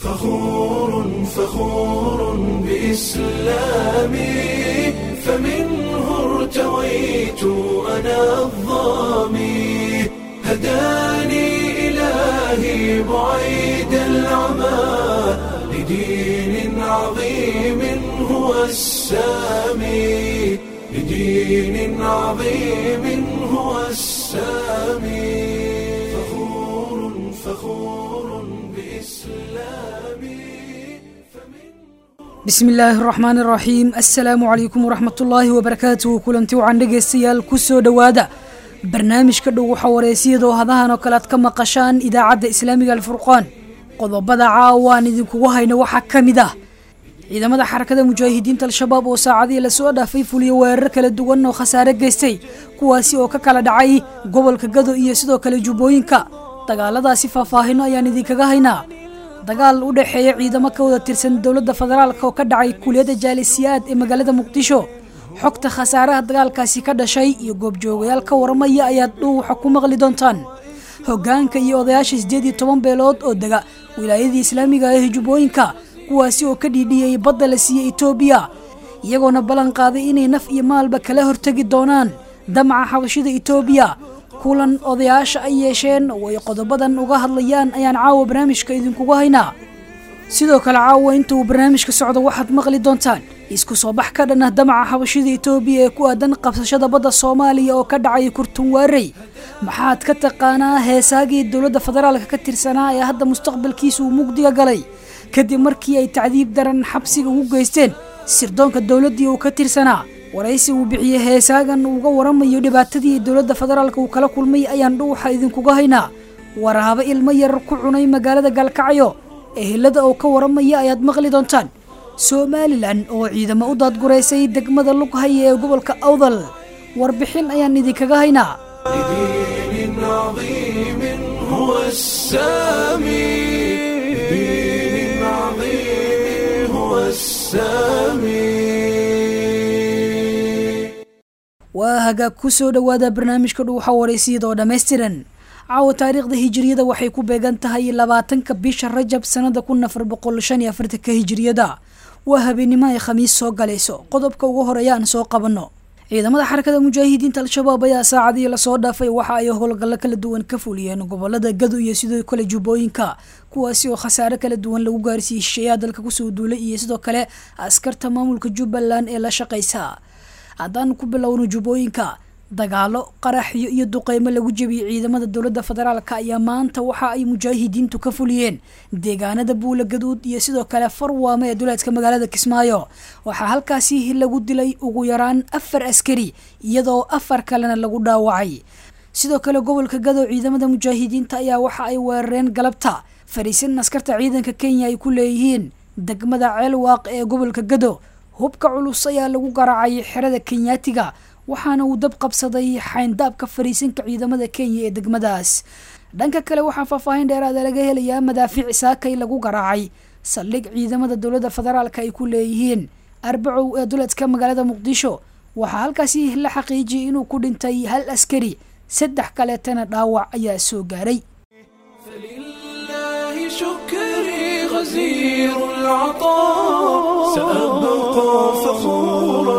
فخور فخور بإسلامي فمنه ارتويت أنا الظامي هداني إلهي بعيد العمى لدين عظيم هو السامي لدين عظيم هو السامي فخور فخور بإسلامي bismi illaahi araxmaan araxiim assalaamu calaykum waraxmatullaahi wabarakaatuhu kulanti wacan dhegaystayaal kusoo dhowaada barnaamijka dhow waxaa wareysiyadoo hadahan oo kale aad ka maqashaan idaacadda islaamiga alfurqaan qodobada caawaan idinkugu hayna waxaa ka mid ah ciidamada xarakada mujaahidiinta al-shabaab oo saacadihii lasoo dhaafay fuliyo weerar kala duwan oo khasaare geystay kuwaasi oo ka kala dhacay gobolka gado iyo sidoo kale jubbooyinka dagaaladaasi faahfaahino ayaan idinkaga haynaa dagaal u dhexeeya ciidamo ka wada tirsan dowladda federaalk oo ka dhacay kuliyadda jaalisiyaad ee magaalada muqdisho xogta khasaaraha dagaalkaasi ka dhashay iyo goobjoogayaal ka waramaya ayaad dhuuxa ku maqli doontaan hoggaanka iyo odayaasha siddeed iyo toban beelood oo dega wilaayadii islaamiga ee jubbooyinka kuwaasi oo ka dhiidhiyey badda la siiyey etoobiya iyagoona ballan qaaday inay naf iyo maalba kala hortegi doonaan damaca xabashida etoobiya kulan odayaasha ay yeesheen oo ay qodobadan uga hadlayaan ayaan caawa barnaamijka idinkugu haynaa sidoo kale caawa inta uu barnaamijka socdo waxaad maqli doontaan isku soo bax ka dhan ah damaca xabashida etoobiya ee ku aadan qabsashada badda soomaaliya oo ka dhacay kurtunwaarey maxaad ka taqaanaa heesaagii dowladda federaalka ka tirsanaa ee hadda mustaqbalkiisa uu mugdiga galay kadib markii ay tacdiib daran xabsiga ugu geysteen sirdoonka dowladdii uu ka tirsanaa waraysi uu bixiyey heesaagan uuga waramayo dhibaatadii dowladda federaalka uu kala kulmay ayaan dhuuxa idinkuga haynaa waraabo ilmo yar ku cunay magaalada gaalkacyo ehelada oo ka waramaya ayaad maqli doontaan somalilan oo ciidamo u daadguraysay degmada lughaya ee gobolka awdal warbixin ayaan idinkaga haynaa لدين عظيم هو السامي لدين عظيم هو السامي waa hagaag ku soo dhowaada barnaamijka dhuuxa waraysiyada oo dhammaystiran caawa taariikhda hijiriyada waxay ku beegan tahay labaatanka bisha rajab sanada kun afar boqol shan iyo afartanka hijiriyada waa habeennimo ay khamiis soo galayso qodobka ugu horeeya aan soo qabanno ciidamada xarakada mujaahidiinta al-shabaab ayaa saacadii lasoo dhaafay waxa ay howlgallo kala duwan ka fuliyeen gobolada gado iyo sidoo kale jubbooyinka kuwaasi oo khasaare kala duwan lagu gaarsiiyey shisheeyaha dalka kusoo duulay iyo sidoo kale askarta maamulka jubbaland ee la shaqaysa haddaan ku bilowno jubbooyinka dagaalo qaraxyo iyo duqeymo lagu jebiyey ciidamada dowladda federaalk ayaa maanta waxa ay mujaahidiintu ka fuliyeen deegaanada buula gaduud iyo sidoo kale farwaame ee duleedka magaalada kismaayo waxaa halkaasi lagu dilay ugu yaraan afar askari iyadoo afar kalena lagu dhaawacay sidoo kale gobolka gado ciidamada mujaahidiinta ayaa waxa ay weerareen galabta fariisin askarta ciidanka kenya ay ku leeyihiin degmada ceelwaaq ee gobolka gado hubka culus ayaa lagu garaacay xerada kenyaatiga waxaana uu dab qabsaday xayndaabka fariisinka ciidamada kenya ee degmadaas dhanka kale waxaa faahfaahin dheeraada laga helayaa madaafiic saakay lagu garaacay saldhig ciidamada dowladda federaalka ay ku leeyihiin arbacow ee duleedka magaalada muqdisho waxaa halkaasi la xaqiijiyay inuu ku dhintay hal askari saddex kaleetana dhaawac ayaa soo gaaray فلله شكري غزير العطاء سأبقى فخورا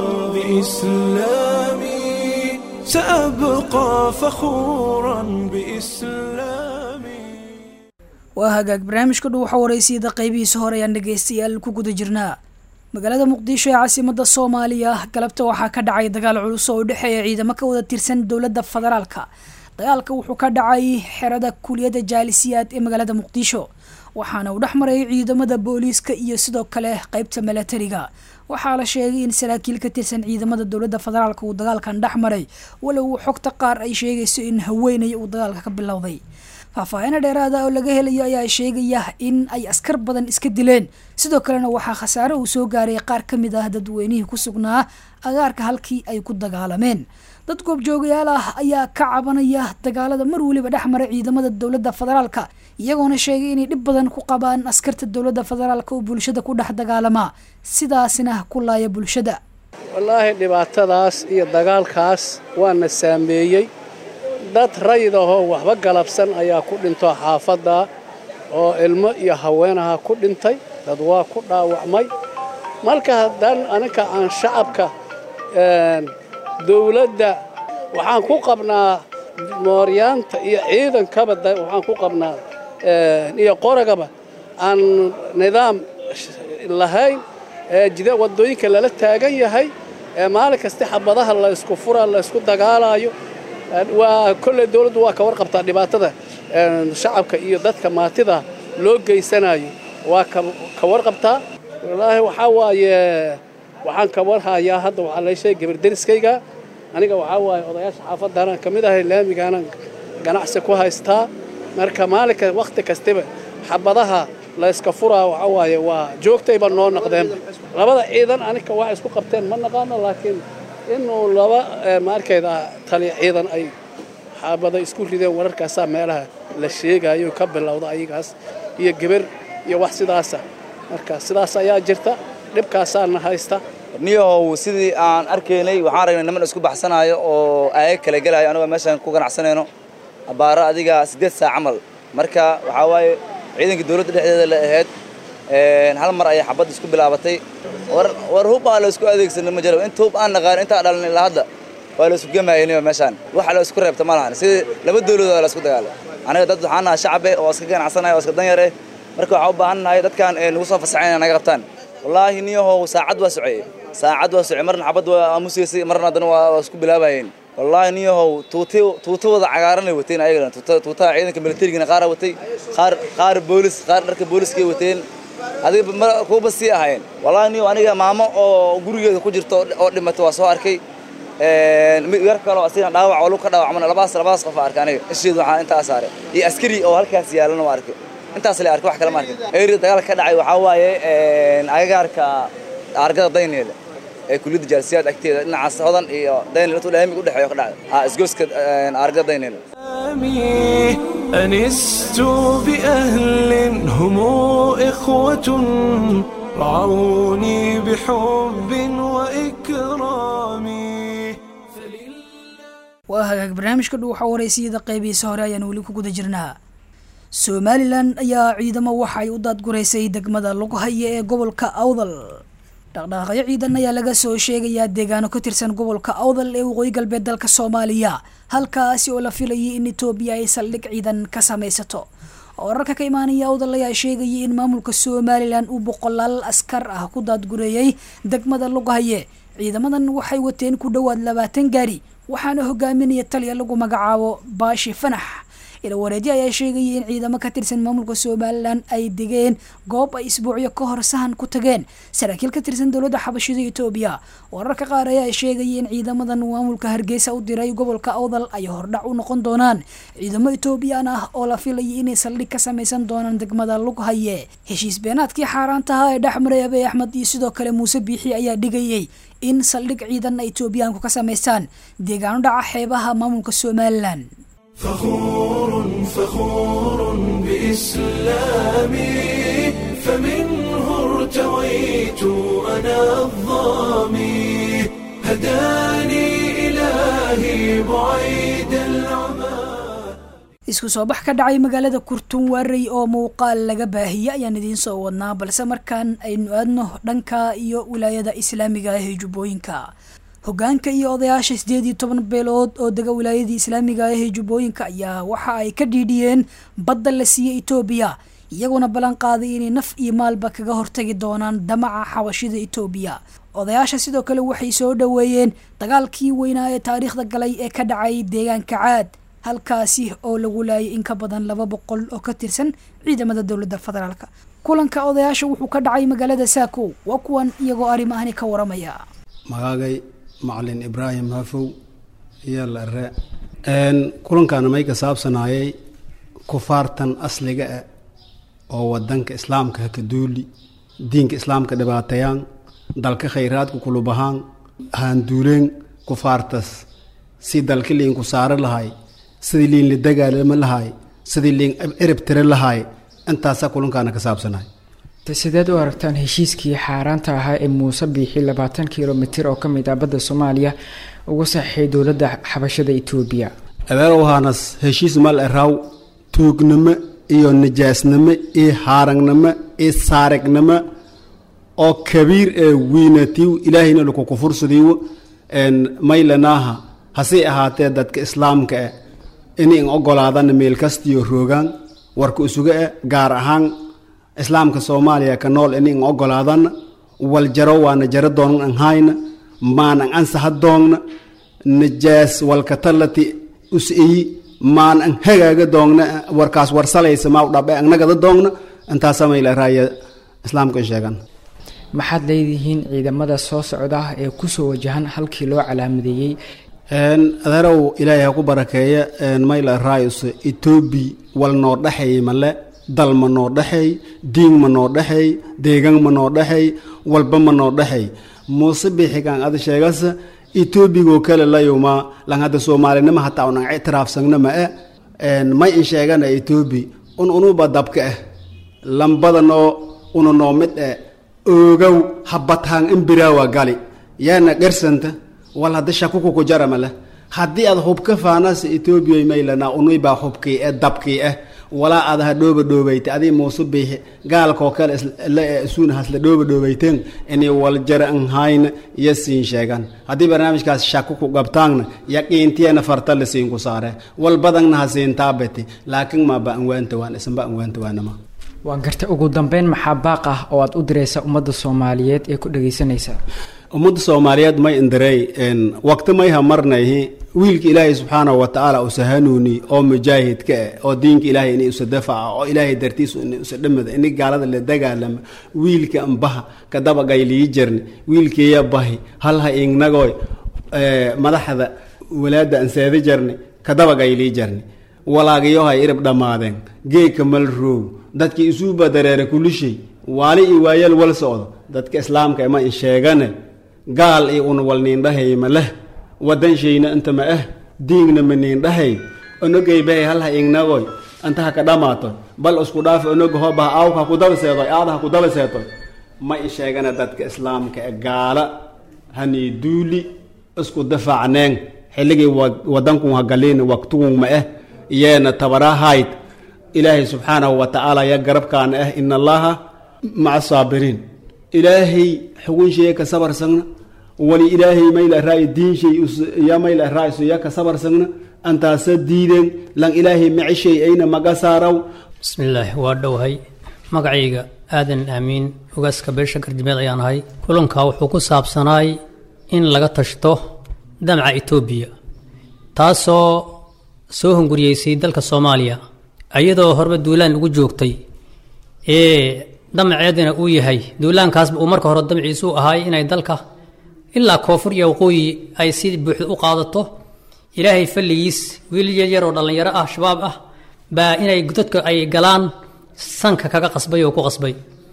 بإسلامي سأبقى فخورا بإسلامي waa hagaag barnaamijka dhow waxa waraysiyada qaybihiisa hore ayaan dhegaystayaal ku guda jirnaa magaalada muqdisho ee caasimada soomaaliya galabta waxaa ka dhacay dagaal culus oo u dhexeeya ciidamo ka wada tirsan dowladda federaalka dagaalka wuxuu ka dhacay xerada kuliyadda jaalisiyaad ee magaalada muqdisho waxaana uu dhex maray ciidamada booliiska iyo sidoo kale qeybta milatariga waxaa la sheegay in saraakiil ka tirsan ciidamada dowladda federaalka uu dagaalkan dhex maray walow xogta qaar ay sheegayso in haweenay uu dagaalka ka bilowday faahfaahina dheeraada oo laga helayo ayaa sheegaya in ay askar badan iska dileen sidoo kalena waxaa khasaare uu soo gaaray qaar ka mid ah dadweynihii ku sugnaa agaarka halkii ay ku dagaalameen dad goobjoogayaal ah ayaa ka cabanaya dagaalada mar weliba dhex maray ciidamada dowladda federaalka iyagoona sheegay inay dhib badan ku qabaan askarta dowladda federaalka oo bulshada ku dhex dagaalama sidaasina ku laaya bulshada wallaahi dhibaatadaas iyo dagaalkaas waana saameeyey dad rayid ahoo waxba galabsan ayaa ku dhinto xaafadda oo ilmo iyo haweenaha ku dhintay dad waa ku dhaawacmay marka haddaan aninka aan shacabka dawladda waxaan ku qabnaa mooryaanta iyo ciidankaba waxaan ku qabnaa iyo qoragaba aan nidaam lahayn jida waddooyinka lala taagan yahay maalin kasta xabadaha la ysku fura la ysku dagaalaayo waa kolley dawladdu waa ka warqabtaa dhibaatada shacabka iyo dadka maatida loo geysanayo waa ka warqabtaa wallaahi waxaa waaye waxaan ka warhayaa hadda waxaa lay sheegay gabarderiskayga aniga waxaa waaye odayaasha xaafaddaanaan ka mid ahay laamigaanan ganacsi ku haystaa marka maalinka wakhti kastaba xabadaha la yska furaa waxaa waaye waa joogtayba noo noqdeen labada ciidan anika waa isku qabteen ma naqaano laakiin inuu laba maarkayda taliya ciidan ay xaabada isku rideen wararkaasaa meelaha la sheegayo ka bilowda ayagaas iyo geber iyo wax sidaasa marka sidaas ayaa jirta dhibkaasaana haysta niyahow sidii aan arkaynay waxaan aragnay niman isku baxsanaayo oo aayag kala gelaayo anagoo meeshaan ku ganacsanayno abbaaro adiga siddeed saac camal marka waxaa waaye ciidankii dawladda dhexdeeda la ahayd hal mar ayay xabadda isku bilaabatay war hub aa la isku adeegsanay ma jiro inta hub aan naqaan intaa dhalan ilaa hadda waa la isku gemaayay meeshaan waxa la isku reebta ma lahan sidii laba dawladood la isku dagaalay aniga dad waxaan nahay shacabe oo iska ganacsanaya oo iska danyar eh marka waxaan u baahan nahay dadkan nagu soo fasaxayn inay naga qabtaan wallaahi niyahow saacad waa soceyey saacad waa socey marna xabad waa aamusaysay marna haddana waa isku bilaabayeen wallaahi niyahow tuuti tuutawada cagaaranay wateen ayagana tuutaha ciidanka militarigana qaara watay qaar qaar boolis qaar dharka booliskay wateen adiga kuuba sii ahayn wallaahi niyow aniga maamo oo gurigeeda ku jirta oo dhimatay waa soo arkay yar kaloo asigana dhaawac oo lug ka dhaawacmana labaas labaas qof arkay aniga isheedu waxaa intaa saaray iyo askari oo halkaas yaalana waa arkay intaas la arkay wax kale ma arkin eeriya dagaalka ka dhacay waxaa waaye agagaarka argada dayneeda ee kuliyadda jaalsiyaad agteeda dhinacaas hodan iyo dayneel intuu laamiga udhexeeyo ka dhacda ha isgooska argada dayneela أنست بأهل هم إخوة رعوني بحب وإكرام waa hagaag barnaamijka dhow waxaa waraysiyada qeybihiisa hore ayaan weli ku guda jirnaa somalilan ayaa ciidamo waxa ay u daadguraysay degmada lagu haya ee gobolka awdal dhaqdhaqaaqyo ciidan ayaa laga soo sheegayaa deegaano ka tirsan gobolka awdal ee waqooyi galbeed dalka soomaaliya halkaasi oo la filayay in etoobiya ay saldhig ciidan ka samaysato wararka ka imaanaya awdal ayaa sheegayay in maamulka somalilan uu boqolaal askar ah ku daadgureeyey degmada lagu haye ciidamadan waxay wateen ku dhowaad labaatan gaari waxaana hogaaminaya taliya lagu magacaabo baashi fanax ilawareedyo ayaa sheegayay in ciidamo ka tirsan maamulka somalilan ay degeen goob ay isbuucyo ka hor sahan ku tageen saraakiil ka tirsan dowladda xabashida etoobiya wararka qaar ayaa sheegayay in ciidamadan maamulka hargeysa u diray gobolka awdal ay hordhac u noqon doonaan ciidamo etoobiyaan ah oo la filayay inay saldhig ka samaysan doonaan degmada lughaye heshiis beenaadkii xaaraantaha ee dhexmaray abey axmed iyo sidoo kale muuse biixi ayaa dhigayay in saldhig ciidan etoobiyaanku ka samaystaan deegaano dhaca xeebaha maamulka somalilan فخور فخور بإسلامي فمنه ارتويت أنا الظامي هداني إلهي بعيد العمى isku soo bax ka dhacay magaalada kurtun waarey oo muuqaal laga baahiyey ayaan idiin soo wadnaa balse markaan aynu aadno dhanka iyo wilaayada islaamiga ah ee jubbooyinka hogaanka iyo odayaasha sideed iyo toban beelood oo dega wilaayadii islaamiga ah ee jubbooyinka ayaa waxa ay ka dhiidhiyeen badda la siiyey etoobiya iyaguna ballan qaaday inay naf iyo maalba kaga hortagi doonaan damaca xabashida etoobiya odayaasha sidoo kale waxay soo dhoweeyeen dagaalkii weynaa ee taariikhda galay ee ka dhacay deegaanka caad halkaasi oo lagu laayay in ka badan laba boqol oo ka tirsan ciidamada dowladda federaalk kulanka odayaasha wuxuu ka dhacay magaalada saako waa kuwan iyagoo arrimahani ka waramaya magaagay macalin ibraahim hafow iyo lare kulankaana may ka saabsanaayay kufaartan asliga ah oo wadanka islaamka haka duuli diinka islaamka dhibaatayaan dalka khayraadka kulubahaan haanduuleen kufaartas si dalka liinku saari lahay sidii liin la dagaalama lahay sidii liin cirib tiri lahay intaasaa kulankaana ka saabsanaay sideed u aragtaan heshiiskii xaaraanta ahaa ee muuse biixi labaatan kilomitir oo ka mid ah badda soomaaliya uga saxeixay dowladda xabashada etoobiya adeerowhaanas heshiis mal eraw tuugnimo iyo nijaasnimo iyo haaragnimo iyo saarignimo oo kabiir ee wiinatiiw ilaahayna laku kufursadii maylanaaha hasii ahaatee dadka islaamka eh inay in ogolaadana meel kastiyo roogaan warka isuga eh gaar ahaan islaamka soomaaliya ka nool inay in ogolaadana wal jaro waana jaro doonan an hayna maanan ansaha doogna nijaas walkatalati us-iyi maan an hagaaga doogna warkaas warsalaysa maa dhabe annagada doogna intaasa mayla raaya islaamka sheegan maxaad leedihiin ciidamada soo socda ee kusoo wajahan halkii loo calaamadeeyey adeerow ilaahay ha ku barakeeya mayla raayus etoobi wal noo dhexeey male dal ma noo dhexeey diin ma noo dhexeey deegaan ma noo dhexeey walba ma noo dhexeey muuse bixigaan ada sheegasa etoobigoo kale layuma lan hadda soomaalinimo hataa unan ictiraafsagna ma eh may in sheegana etoobi un unuba dabka ah lambada noo una noo mid eh oogow habataan imbiraawa gali yaana gersanta wal hadda shakuku ku jarama leh haddii aad hubka faanasa etoobiya maylana unuybaa hubkii eh dabkii ah walaa aad ha dhooba dhoobayta adii muuse biixi gaalkoo kale isuuna hasla dhooba dhoobayteen inay waljara an hayna iyo siin sheegan haddii barnaamijkaas shaku ku qabtaanna yaqiintiyana farta la siin ku saare wal badanna ha siin taabati laakiin maaba anwaanta waan isanba anwaanta waanama waan garta ugu dambeyn maxaa baaq ah oo aad u diraysa ummadda soomaaliyeed ee ku dhagaysanaysa ummadda soomaaliyeed may indirey waqti mayha marnayhi wiilka ilaahay subxaanahu wa tacaala usa hanuuni oo mujaahidka ah oo diinka ilaahay inay usa dafaca oo ilaahay dartiisu inay usa dhamada inay gaalada la dagaalama wiilka ambaha kadaba gaylii jirni wiilkeeya bahi halha ingnagoy madaxda walaada anseeda jarni kadaba gaylii jarni walaagayohay irib dhammaadeen geegka mal roog dadkii isuuba dareere kulishay waali iyo waayal wal socdo dadka islaamka ima in sheegane gaal iyo una wal niindhahay ma leh wadan shayna inta ma ah diingna ma niindhahay onogay bahay halha ingnagoy anta ha ka dhamaato bal isku dhaafi onoga hobaha aawka ha ku daba seedoy aada ha ku daba seetoy ma in sheegana dadka islaamka ee gaala hanii duuli isku dafaacneen xilligii wadanku ha galiin waqtigun ma ah yeena tabarahayd ilaahay subxaanahu wa tacaala ya garabkaana ah ina allaha maca saabiriin ilaahay xugun sheye ka sabarsagna wali ilaahay mayla raay diin shay ya mayla raayso ya ka sabarsagna antaasa diideen lan ilaahay macishay ayna maga saaraw bismillaahi waa dhowhay magacayga aadan aamiin ogaaska beesha gardimeed ayaan ahay kulankaa wuxuu ku saabsanaay in laga tashto damaca etoobiya taasoo soo hunguriyeysay dalka soomaaliya iyadoo horba duulaan ugu joogtay ee damaceedina uu yahay duulaankaasba uu marka hore damaciisu ahaay inay dalka ilaa koonfur iyo waqooyi ay si buuxda u qaadato ilaahay falligiis wiil yaryar oo dhallinyaro ah shabaab ah baa inay dadka ay galaan sanka kaga qasbay oo ku qasbay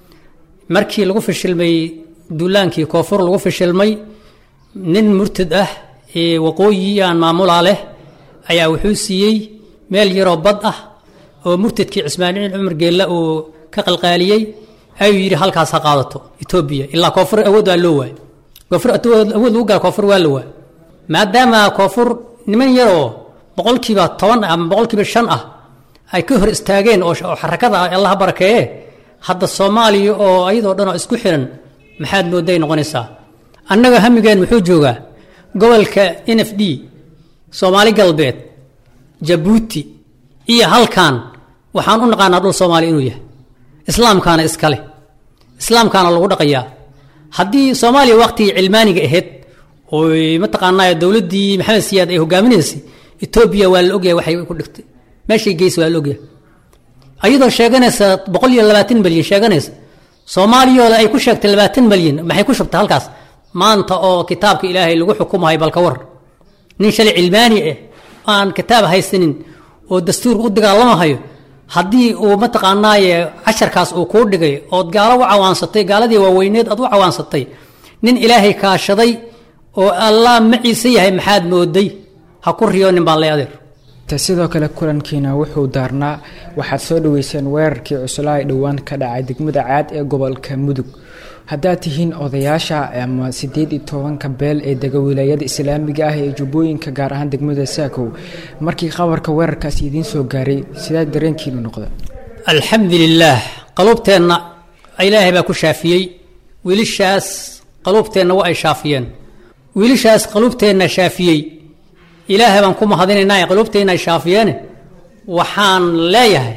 markii lagu fashilmay duulaankii koonfur lagu fashilmay nin murtad ah ee waqooyi aan maamulaa leh ayaa wuxuu siiyey meel yaroo bad ah oo murtadkii cismaaniin cumar geella uu ka qalqaaliyey ayuu yidhi halkaas ha qaadato etoobiya ilaa koonfur awood waa loo waay koonfur awood lagu gaara koonfur waa la waay maadaama koonfur niman yaroo boqolkiiba toban ama boqolkiiba shan ah ay ka hor istaageen oo xarakada ah allaha barakeeye hadda soomaaliya oo ayadoo dhan oo isku xiran maxaad mooday noqonaysaa annaga hamigeen muxuu joogaa gobolka n f d soomaali galbeed jabuuti iyo halkan waxaan u naqaanaa dhul soomaaliya inuu yahay islaamkaana iskale islaamkaana lagu dhaqayaa haddii soomaaliya waqtigii cilmaaniga ahayd oy mataqaanaa dowladdii maxamed siyaad ay hogaaminaysay etoobiya waa la ogyahay waxay ku dhigtay meeshay geysa waa la ogyahay ayadoo sheeganaysa boqol iyo labaatan malyan sheeganaysa soomaaliyooda ay ku sheegtay labaatan malyan maxay ku shubtay halkaas maanta oo kitaabka ilaahay lagu xukumahay balka war nin shalay cilmaani ah aan kitaab haysanin oo dastuurka u dagaalamahayo haddii uu mataqaanaaye casharkaas uu kuu dhigay ood gaalo u cawaansatay gaaladii waaweyneed aad u cawaansatay nin ilaahay kaashaday oo allah maciise yahay maxaad mooday ha ku riyoonin baan lay adeer ta sidoo kale kulankiina wuxuu daarnaa waxaad soo dhaweyseen weerarkii cuslaa ee dhowaan ka dhacay degmada caad ee gobolka mudug haddaad tihiin odayaasha ama siddeed iyo tobanka beel ee dega wilaayada islaamiga ah ee jubbooyinka gaar ahaan degmada saakow markii qabarka weerarkaasi idiin soo gaaray sidaa dareenkiinu noqda alxamdu lilaah qaluubteenna ilaahay baa ku shaafiyey wiilishaas qaluubteenna waa ay shaafiyeen wiilishaas qaluubteenna shaafiyey ilaahay baan ku mahadinaynaa ee qaluubteenna ay shaafiyeene waxaan leeyahay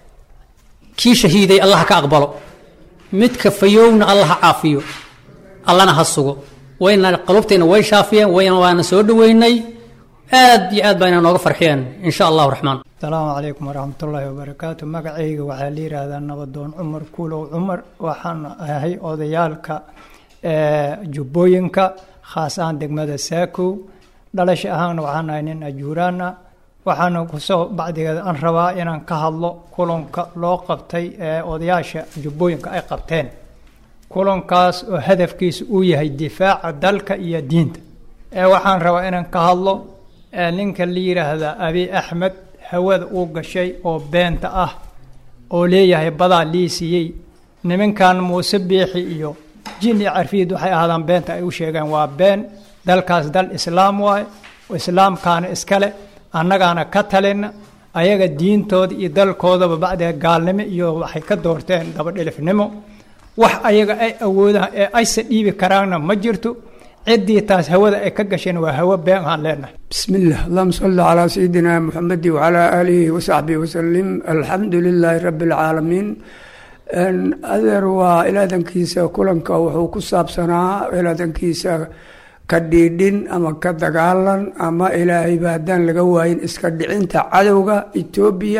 kii shahiiday allah ka aqbalo midka fayowna allah ha caafiyo allana ha sugo wayna qaluubteenna way shaafiyeen wayna waana soo dhoweynay aad iyo aad bayna nooga farxiyeen in sha allahu raxmaan asalaamu calaykum waraxmatullaahi wabarakaatu magacayga waxaa la yidhaahdaa nabadoon cumar kuulow cumar waxaan ahay odayaalka jubbooyinka khaas ahaan degmada saakow dhalasha ahaana waxaan ahay nin ajuuraana waxaana kusoo bacdigeeda aan rabaa inaan ka hadlo kulanka loo qabtay ee odayaasha jubbooyinka ay qabteen kulankaas oo hadafkiisa uu yahay difaaca dalka iyo diinta ee waxaan rabaa inaan ka hadlo ninka la yidhaahda abi axmed hawada uu gashay oo beenta ah oo leeyahay badaa lii siiyey nimankan muuse biixi iyo jin iyo carfiid waxay ahaadaan beenta ay u sheegeen waa been dalkaas dal islaam waaye islaamkaana iskale annagaana ka talina ayaga diintooda iyo dalkoodaba bacdee gaalnimo iyo waxay ka doorteen dabadhilifnimo wax ayaga ay awoodaan ee aysa dhiibi karaanna ma jirto ciddii taas hawada ay ka gasheen waa hawo been aan leenahay بسم الله اللهم صل على سيدنا محمد وعلى آله وصحبه وسلم الحمد لله رب العالمين adeer waa ilaadankiisa kulanka wuxuu ku saabsanaa ilaadankiisa ka dhiidhin ama ka dagaalan ama ilaahayba haddaan laga waayin iska dhicinta cadowga etoobiya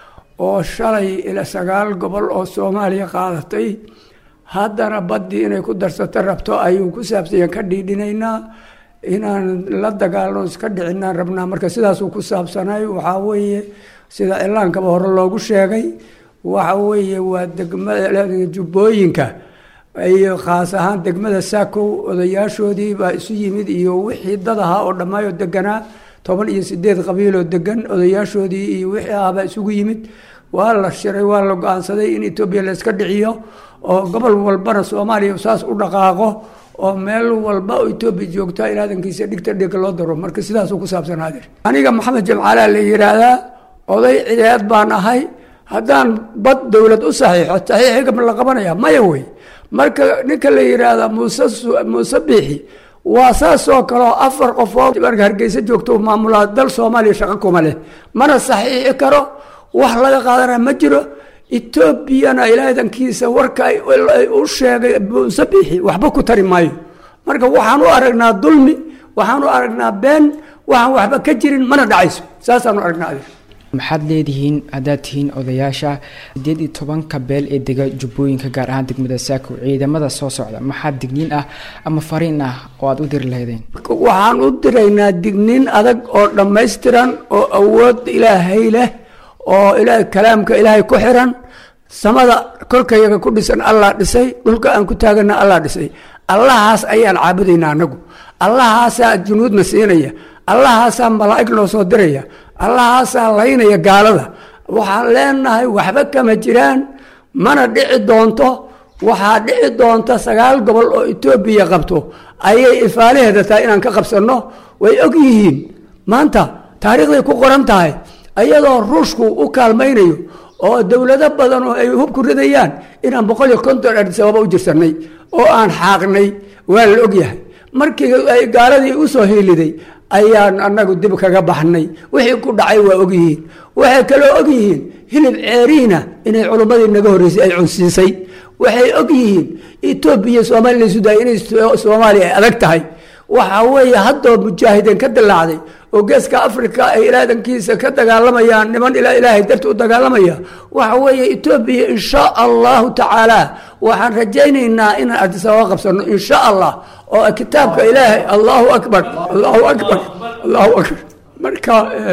oo shalay ila sagaal gobol oo soomaaliya qaadatay haddana baddii inay ku darsato rabto ayuu ku saabsanya ka dhiidhinaynaa inaan la dagaalno iska dhicinaan rabnaa marka sidaasuu ku saabsanay waxaa weeye sida cilaankaba hore loogu sheegay waxa weeye waa degmada jubbooyinka iyo khaas ahaan degmada saakow odayaashoodii baa isu yimid iyo wixii dad ahaa oo dhammaayoo deganaa toban iyo sideed qabiiloo degan odayaashoodii iyo wixii ahaabaa isugu yimid waa la shiray waa la go-aansaday in etoobiya la iska dhiciyo oo gobol walbana soomaaliya saas u dhaqaaqo oo meel walba oo etoobiya joogta ilaadankiisa dhigta dhig loo daro marka sidaasuu ku saabsanaadir aniga maxamed jamcaalaa la yidhaahdaa oday cideed baan ahay haddaan bad dowlad u saxiixo saxiixiga ma la qabanaya maya wey marka ninka la yidhaahda muuse muuse biixi waa saasoo kaleo afar qofood marka hargeysa joogto maamulaa dal soomaaliya shaqo kuma leh mana saxiixi karo wax laga qaadana ma jiro etoobiyana ilaadankiisa warka u sheegay muuse biixi waxba ku tari maayo marka waxaan u aragnaa dulmi waxaan u aragnaa been waxaan waxba ka jirin mana dhacayso saasaan u aragnaa adeer maxaad leedihiin haddaad tihiin odayaasha sideed iyo tobanka beel ee dega jubbooyinka gaar ahaan degmada saako ciidamada soo socda maxaa digniin ah ama fariin ah oo aad u diri lahaydeen waxaan u diraynaa digniin adag oo dhammaystiran oo awood ilaahay leh oo ilaa kalaamka ilaahay ku xiran samada kolkayaga ku dhisan allah dhisay dhulka aan ku taagana allah dhisay allahaas ayaan caabudaynaa anagu allahaasaa junuudna siinaya allahaasaa malaa'ig noo soo diraya allahaasaa laynaya gaalada waxaan leenahay waxba kama jiraan mana dhici doonto waxaa dhici doonta sagaal gobol oo etoobiya qabto ayay ifaalaheeda tahay inaan ka qabsanno way og yihiin maanta taariikhday ku qoran tahay iyadoo ruushku u kaalmaynayo oo dowlado badan oo ay hubku ridayaan inaan boqol iyo konton adisababa u jirsanay oo aan xaaqnay waa la ogyahay markii ay gaaladii u soo hiiliday ayaan anagu dib kaga baxnay wixii ku dhacay waa ogyihiin waxay kaloo ogyihiin hilib ceeriina inay culummadii naga horreysay ay cunsiisay waxay ogyihiin etoobiya soomaaliya laysu daayay inay soomaaliya ay adag tahay waxa weeye haddoo mujaahideen ka dilaacday oo geeska africa ay ilaadankiisa ka dagaalamayaan niman ilaahay darti u dagaalamaya waxa weeye etoobiya insha allahu tacaala waxaan rajaynaynaa inaan adisababa qabsano insha allah oo kitaabka ilaahay allahu akbar allahu akbar allahu akbar marka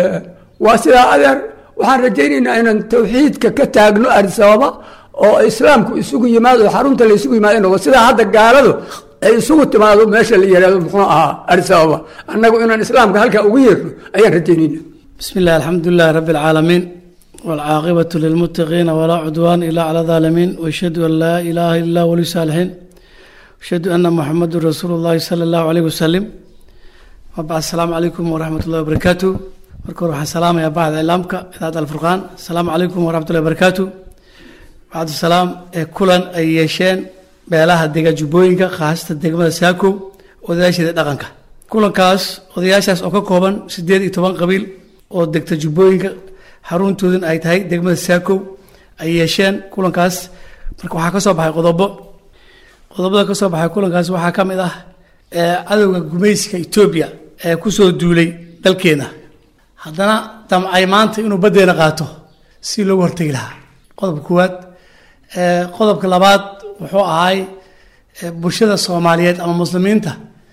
waa sidaa adeer waxaan rajaynaynaa inaan tawxiidka ka taagno adisababa oo islaamku isugu yimaado xarunta la isugu yimaado noqdo sidaa hadda gaaladu ay isugu timaado meesha la yihahdo muxuu ahaa adisababa annagu inaan islaamka halkaa ugu yeerno ayaan rajaynayna بسم الله الحمد لله رب العالمين والعاقبة للمتقين ولا عدوان إلا على الظالمين وأشهد أن لا إله إلا الله ولي الصالحين أشهد أن محمد رسول الله صلى الله عليه وسلم وبعد السلام عليكم ورحمة الله وبركاته marka hore waxaan salaamayaa bacda ilaamka idaacadda alfurqaan asalaamu calaykum waraxmat ullahi barakaatu cabdisalaam ee kulan ay yeesheen beelaha dega jubbooyinka khaasatan degmada saakow odayaasheeda dhaqanka kulankaas odayaashaas oo ka kooban siddeed iyo toban qabiil oo degta jubbooyinka xaruntooduna ay tahay degmada saakow ay yeesheen kulankaas marka waxaa ka soo baxay qodobo qodobada ka soo baxay kulankaas waxaa ka mid ah cadowga gumayska etoobiya ee kusoo duulay dalkeena haddana damcay maanta inuu baddeena qaato si loogu hortegi lahaa qodobka koowaad qodobka labaad wuxuu ahay bulshada soomaaliyeed ama muslimiinta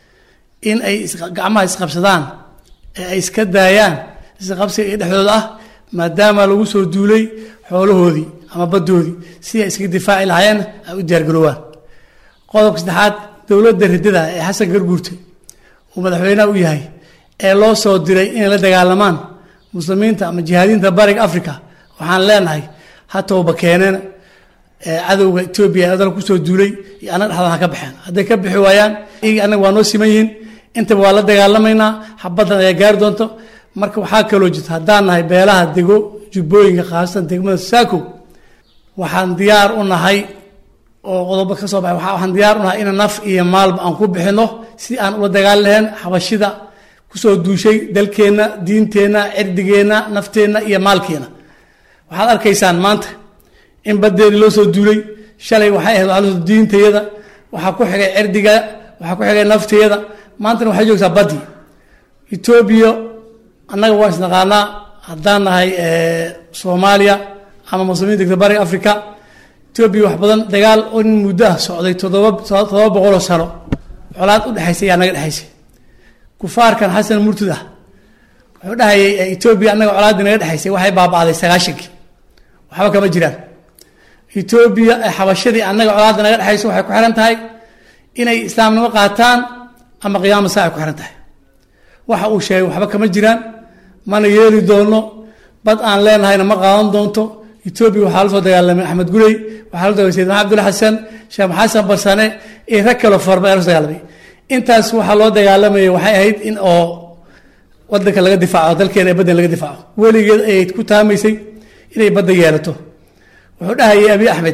in ay gacmaha isqabsadaan ee ay iska daayaan isqabsiga iyo dhexdooda ah maadaama lagu soo duulay xoolahoodii ama baddoodii si ay iskaga difaaci lahaayeen ay u diyaargaroowaan qodobka saddexaad dowladda riddada ee xasan garguurte uu madaxweynaha u yahay ee loo soo diray inay la dagaalamaan muslimiinta ama jihaadiinta bariga africa waxaan leenahay ha tooba keeneen cadowga etoobiya ee dalka kusoo duulay iyo annaga dhexdaan ha ka baxeen hadday ka bixi waayaan iyagii annaga waa noo siman yihiin intaba waa la dagaalamaynaa xabaddan ayaa gaari doonto marka waxaa kaloo jirta haddaan nahay beelaha dego jubbooyinka khaasatan degmada saakow waxaan diyaar u nahay oo qodobo ka soo baxay waxaan diyaar u nahay in naf iyo maalba aan ku bixino si aan ula dagaali lahayn xabashida kusoo duushay dalkeenna diinteenna cirdigeenna nafteenna iyo maalkeena waxaad arkaysaan maanta in baddeedii loo soo duulay shalay waxay ahayd waxaa diintayada waxaa ku xigay cirdiga waxaa ku xigay nafteeda maantana waxay joogtaa baddii etoobiya annaga waa isnaqaanaa haddaan nahay soomaaliya ama muslimiin degta bariga africa etoobiya wax badan dagaal oo in muddo ah socday toddoba toddoba boqoloo sano colaad u dhexaysay ayaa naga dhexaysay kufaarkan xasan murtud ah wuxuu dhahayay etoobiya annaga colaaddii naga dhexaysay waxay baaba'day sagaashankii waxba kama jiraan etoobiya xabashadii annaga colaadda naga dhexayso waxay ku xiran tahay inay islaamnimo qaataan ama qiyaama saa ay ku xiran tahay waxa uu sheegay waxba kama jiraan mana yeeli doono bad aan leenahayna ma qaadan doonto etoobiya waxaa la soo dagaalamay axmed gurey waxaa la dagaalamay sayidna cabdulla xasan sheekh xasan barsane iyo rag kaloo farba ayaa la soo dagaalamay intaas waxaa loo dagaalamayay waxay ahayd in oo wadanka laga difaaco dalkeena ee baddan laga difaaco weligeed ayay ku taamaysay inay badda yeelato wuxuu dhahayay abi axmed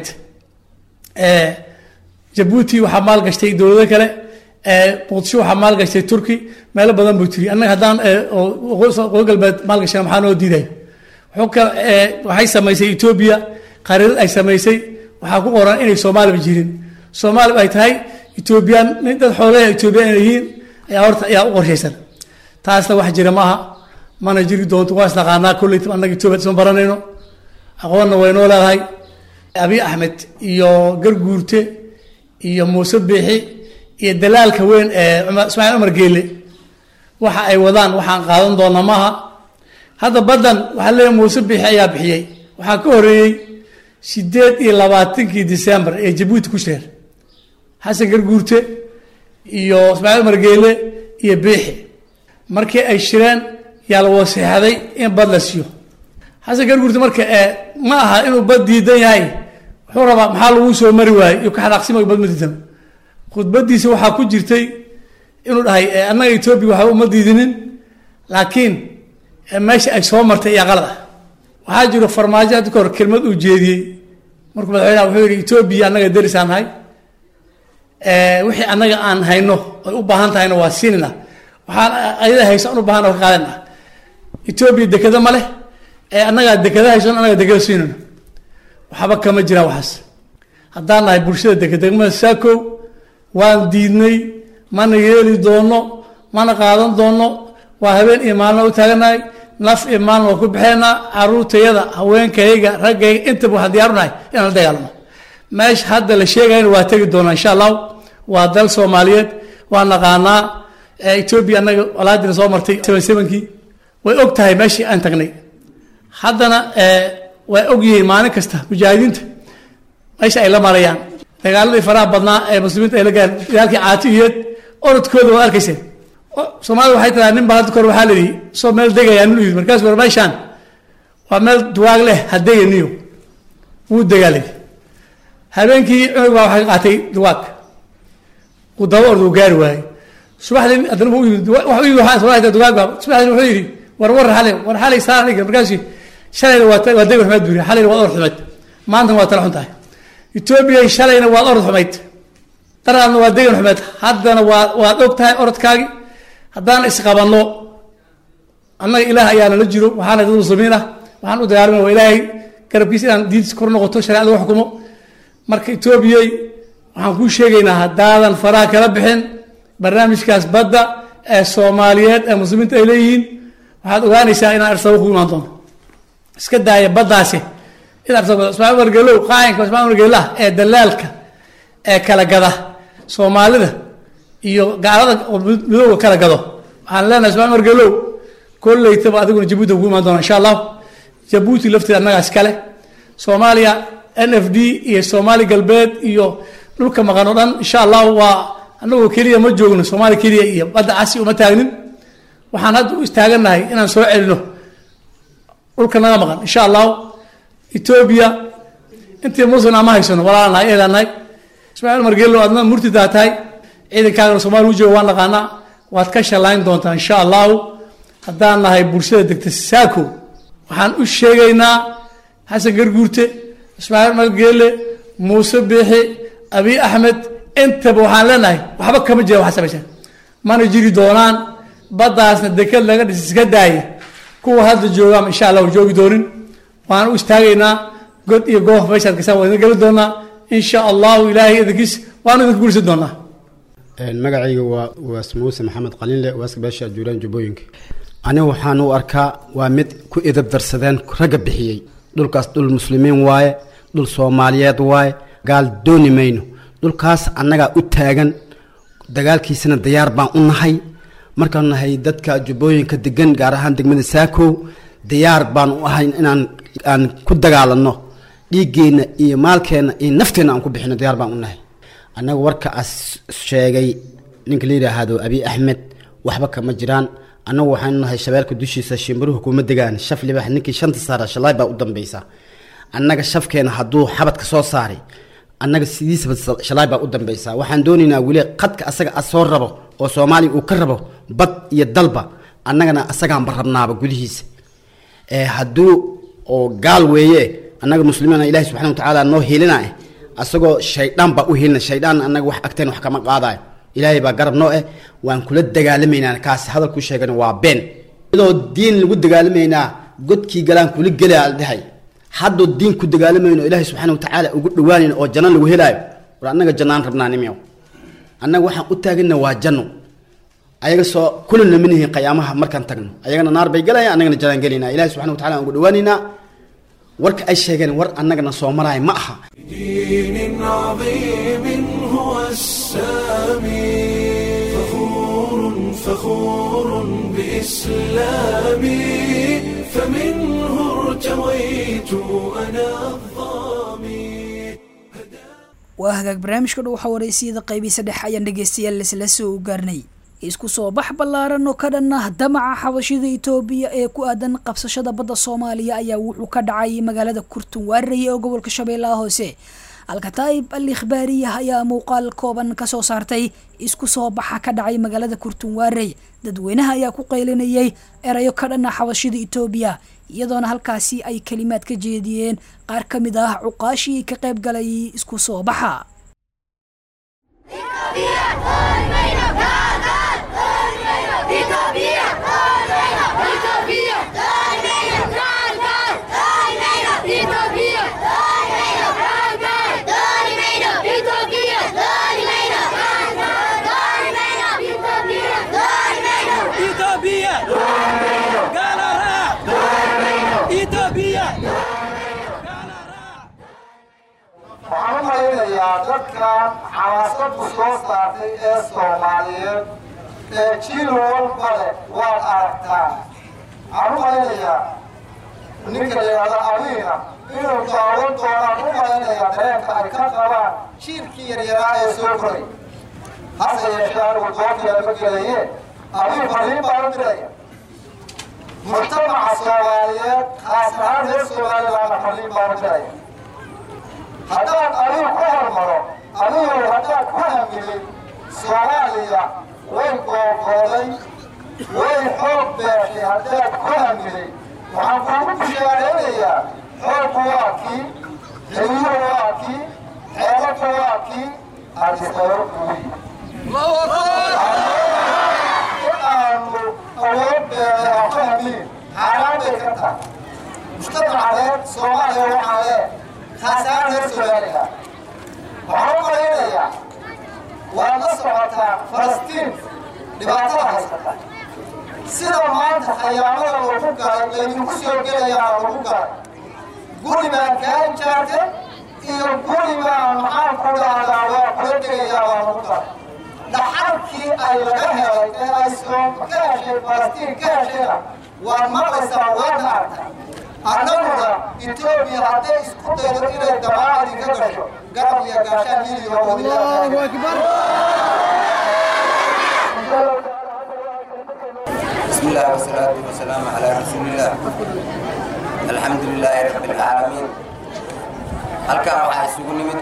jabuuti waxaa maal gashtay dowlado kale muqdisho waxaa maal gashtay turki meelo badan buu tiri annaga haddaan qoy galbeed maal gashana maxaa noo diiday waxay samaysay etoobiya qariirad ay samaysay waxaa ku qoran inay soomaaliba jirin soomaaliba ay tahay etoobiyaan dad xoolaha etoobiyaan inay yihiin ayaa horta ayaa u qorshaysan taasna wax jira maaha mana jiri doonto waa isnaqaanaa kolley annaga etoobiya isma baranayno aqoonna waynoo leedahay abi axmed iyo garguurte iyo muuse biixi iyo dalaalka weyn ee ismaaciil cumar geele waxa ay wadaan waxaan qaadan doona maaha hadda baddan waxaa leeyahy muuse biixi ayaa bixiyey waxaa ka horeeyey sideed iyo labaatankii december ee jabuuti ku shireen xasan garguurte iyo ismaaciil cumar geele iyo biixi markii ay shireen yaa la waseexday in bad la siiyo xasan garguurte marka ma aha inuu bad diidan yahay wuxuu rabaa maxaa lagu soo mari waayey iyo ka xanaaqsima bad ma diidan khudbadiisa waxaa ku jirtay inuu dhahay annaga etoobiya waxba uma diidinin laakiin meesha ay soo martay ayaa qalad ah waxaa jiro farmaajo hadda ka hor kelmad uu jeediyey markuu madaxweynaha wuxuu yidhi etoobiya annaga derisaan nahay wixii annaga aan hayno ay u baahan tahayna waa siinina waxaan ayada hayso aan u baahan ka qaadana etoobiya dekeda ma leh annagaa dekeda hayso annaga dekeda siinayno waxba kama jiraan waxaas haddaan nahay bulshada dega degmada saakow waan diidnay mana yeeli doono mana qaadan doono waa habeen iyo maalina u taaganahay naf iyo maalin waa ku baxeynaa caruurtayada haweenkayga raggayga intaba waxaan diyaaru nahay inaan la dagaalamo meesha hadda la sheegayana waa tegi doonaa insha allahu waa dal soomaaliyeed waa naqaanaa etoobiya annaga walaadina soo martay seven sevenkii way og tahay meeshii aan tagnay haddana way og yihiin maalin kasta mujaahidiinta meesha ay la marayaan dagaaladii faraha badnaa ee muslimiinta ay la gaareen dagaalkii caatihiyeed orodkooda waad arkayseen soomaalida waxay tiraa nin baa hadda kahor waxaa layidhi soo meel degayaa nin u yidhi markaas war meeshaan waa meel duwaag leh ha deganiyo wuu dagaalay habeenkii cunug baa waxay qaatay duwaag uu daba orda uu gaari waayey subaxdii haddana wuu yimid wax u yimid waxaa soo duwaag baa subaxdii wuxuu yidhi war war xalay war xalay saa aniga markaasi shalayna waa waa deg waxmaad buuri xalayna waa or xumeed maantana waa tala xun tahay etoobiya shalayna waad orod xumayd daraadna waa degan xumeed haddana waa waad og tahay orodkaagi haddaan isqabanno annaga ilaah ayaana la jiro waxaana dad muslimiin ah waxaan u dagaalama waa ilaahay garabkiisa inaan diintiisa kor noqoto shareecada lagu xukumo marka etoobiyay waxaan kuu sheegaynaa haddaadan faraha kala bixin barnaamijkaas badda ee soomaaliyeed ee muslimiinta ay leeyihiin waxaad ogaanaysaa inaan arsabo ku imaan doono iska daaya baddaasi in arsabo ismaaciil wargelow qaayinka ismaaciil wargelah ee dalaalka ee kala gada soomaalida iyo gaalada oo midooga kala gado waxaan leenahay ismaaciil wargelow kolleytaba adiguna jabuuti ku imaan doona insha allah jabuuti lafteeda annagaas kale soomaaliya n f d iyo soomaali galbeed iyo dhulka maqan oo dhan insha allah waa anagoo keliya ma joogno soomaaliya keliya iyo badda casi uma taagnin waxaan hadda u istaagannahay inaan soo celino dhulka naga maqan insha allahu etoobiya intii muslim ama haysano walaalanahay eedaanahay ismaaciil margeelo adna murtidaa tahay ciidankaagana soomaaliya u jooga waan naqaanaa waad ka shallayn doontaa insha allahu haddaan nahay bulshada degta saako waxaan u sheegaynaa xasan garguurte ismaaciil margeele muuse biixi abiy axmed intaba waxaan leenahay waxba kama jira waxa samaysan mana jiri doonaan baddaasna deked laga dhis iska daaya kuwa hadda joogaama insha allah joogi doonin waan u istaagaynaa god iyo goof meeshaad kasaan waa idin geli doonaa insha allahu ilaahay idinkiis waanu idinka guursan doonaa magacayga waa waas muuse maxamed qalinle waaska beesha juuraan jubbooyinka anigu waxaan u arkaa waa mid ku idab darsadeen ragga bixiyey dhulkaas dhul muslimiin waaye dhul soomaaliyeed waaye gaal dooni mayno dhulkaas annagaa u taagan dagaalkiisana diyaar baan u nahay markaan nahay dadka jubbooyinka degan gaar ahaan degmada saakow diyaar baan u ahay inaan aan ku dagaalanno dhiiggeenna iyo maalkeenna iyo nafteenna aan ku bixino diyaar baan u nahay annaga warka as sheegay ninka la yidhaahdo abiy axmed waxba kama jiraan annagu waxaanu nahay shabeelka dushiisa shimbiruhu kuma degaan shaf libax ninkii shanta saara shalaay baa u dambaysa annaga shafkeena hadduu xabadka soo saaray annaga sidiisaba shalaay baa u dambaysa waxaan doonaynaa weli qadka asaga soo rabo oo soomaaliya uu ka rabo bad iyo dalba annagana asagaanba rabnaaba gudihiisa hadduu oo gaal weeye annaga muslimiina ilahi subxana watacaala noo hiilina asagoo shaydaan baa u hiilina shaydaan annaga wax agteen wax kama qaadayo ilaahay baa garab noo eh waan kula dagaalamaynaa kaas hadalku sheegan waa been iyadoo diin lagu dagaalamaynaa godkii galaan kula gelaa dhahay haddoo diin ku dagaalamayno ilaahay subxaana watacaala ugu dhawaanayno oo janno lagu helaayo war annaga jannaan rabnaa nimyow annaga waxaan u taagana waa janno ayaga soo kulina manihiin qiyaamaha markaan tagno ayagana naar bay galayaan annagana jannaan gelayna ilahay subxana watacala aan ugu dhawaanaynaa warka ay sheegeen war annagana soo maraayo ma aha دين عظيم هو السامي فخور فخور بإسلامي فمنه ارتويت أنا الظامي waa hagaag barnaamijka dhow waxaa wareysiyada qaybii saddex ayaan dhegeystayaal isla soo gaarnay isku soo bax ballaaran oo ka dhan ah damaca xabashida itoobiya ee ku aadan qabsashada badda soomaaliya ayaa wuxuu ka dhacay magaalada kurtun waareye oo gobolka shabeellaha hoose alkataa'ib al ikhbaariyah ayaa muuqaal kooban kasoo saartay isku soo baxa ka dhacay magaalada kurtun waarey dadweynaha ayaa ku qaylinayay erayo ka dhan ah xabashida itoobiya iyadoona halkaasi ay kelimaad ka jeediyeen qaar ka mid ah cuqaashii ka qayb galay isku soo baxa waxaan u malaynayaa dadkan xamaasadu soo saartay ee soomaaliyeed ee jiil walba leh waad aragtaan waxaan u malaynayaa ninka layidhahda abiina inuu daawan doonaan u malaynayaa dareenka ay ka qabaan jiilkii yaryaraa ee soo koray hase yeeshee anigu doonteeda ma gelaye abiin fariin baan u diraya mujtamaca soomaaliyeed khaas ahaan reer somalilaana fariin baan u diraya haddaan adigu ku hormaro adigu haddaad ku hamilin soomaaliya way googooday way xoog beeshay haddaad ku hamilin waxaan kuugu bishaareynayaa xooggu waa kii xiliyuhu waa kii ballanku waa kii arjisaro ugu yimi in aanu awood beeray aan ku hamiin xaaraan bay ka tahay mujtamacadeed soomaaliya waxaa lee khaasaan reer somaliland waxaan u malaynayaa waad la socotaa falastiin dhibaatada haysata sida maanta khayaamada lagu galay laydinku soo gelayaa lagu galay guri baan kaa ijaartay iyo guri baan maxaan ku dhahdaa waa kula degayaa waa lagu galay dhaxalkii ay laga helay ee ay soom ka heshay falastiin ka heshayna waad maqlaysaa waadna aragtaa annaguna etoobiya hadday isku daydo inay damaacad inka gasho garab iyo gaashaan hiliyo بسم الله والصلاة والسلام على رسول الله الحمد لله رب العالمين halkan waxaa isugu nimid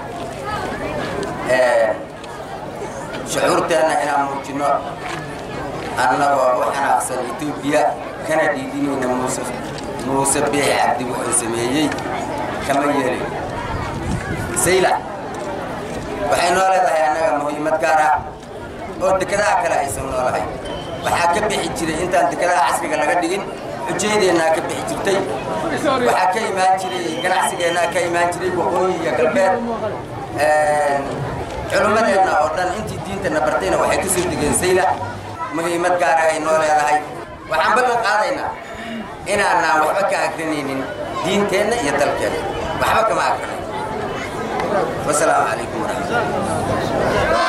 shucuurteenna inaan muujino annagoo u xanaaqsan etoobiya kana dhiidinayna muuse muuse biixi cabdi wuxuu sameeyey kama yeelin sayla waxay noo leedahay annaga muhiimad gaar ah oo dekedaha kale aysan noolahay waxaa ka bixi jiray intaan dekedaha casriga laga dhigin xujayadeennaa ka bixi jirtay waxaa ka imaan jiray ganacsigeennaa ka imaan jiray waqooyi iyo galbeed culummadeenna oo dhan intii diintana bartayna waxay ka soo degeen sayla muhiimad gaara ay noo leedahay waxaan ballan qaadaynaa inaanaan waxba ka akrinaynin diinteenna iyo dalkeenna waxba kama akrinayn wasalaamu calaykum waraxmatullah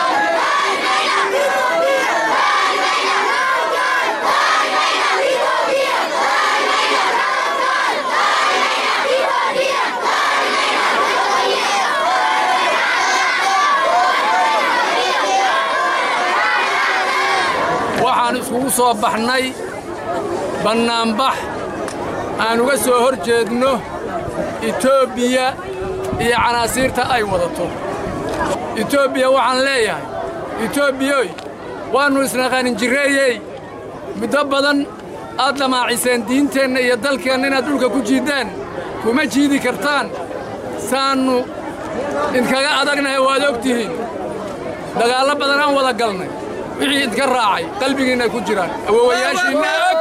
waxaan iskugu soo baxnay bannaanbax aan uga soo hor jeedno etoobiya iyo canaasiirta ay wadato etoobiya waxaan leeyahay etoobiyoy waannu isnaqaanin jirreeyey muddo badan aad damaaciseen diinteenna iyo dalkeenna inaad dhulka ku jiiddaan kuma jiidi kartaan saannu idkaga adagnahay waad og tihiin dagaallo badan aan wada galnay wixii idka raacay qalbigiinna ay ku jiraan awowayaashiinna og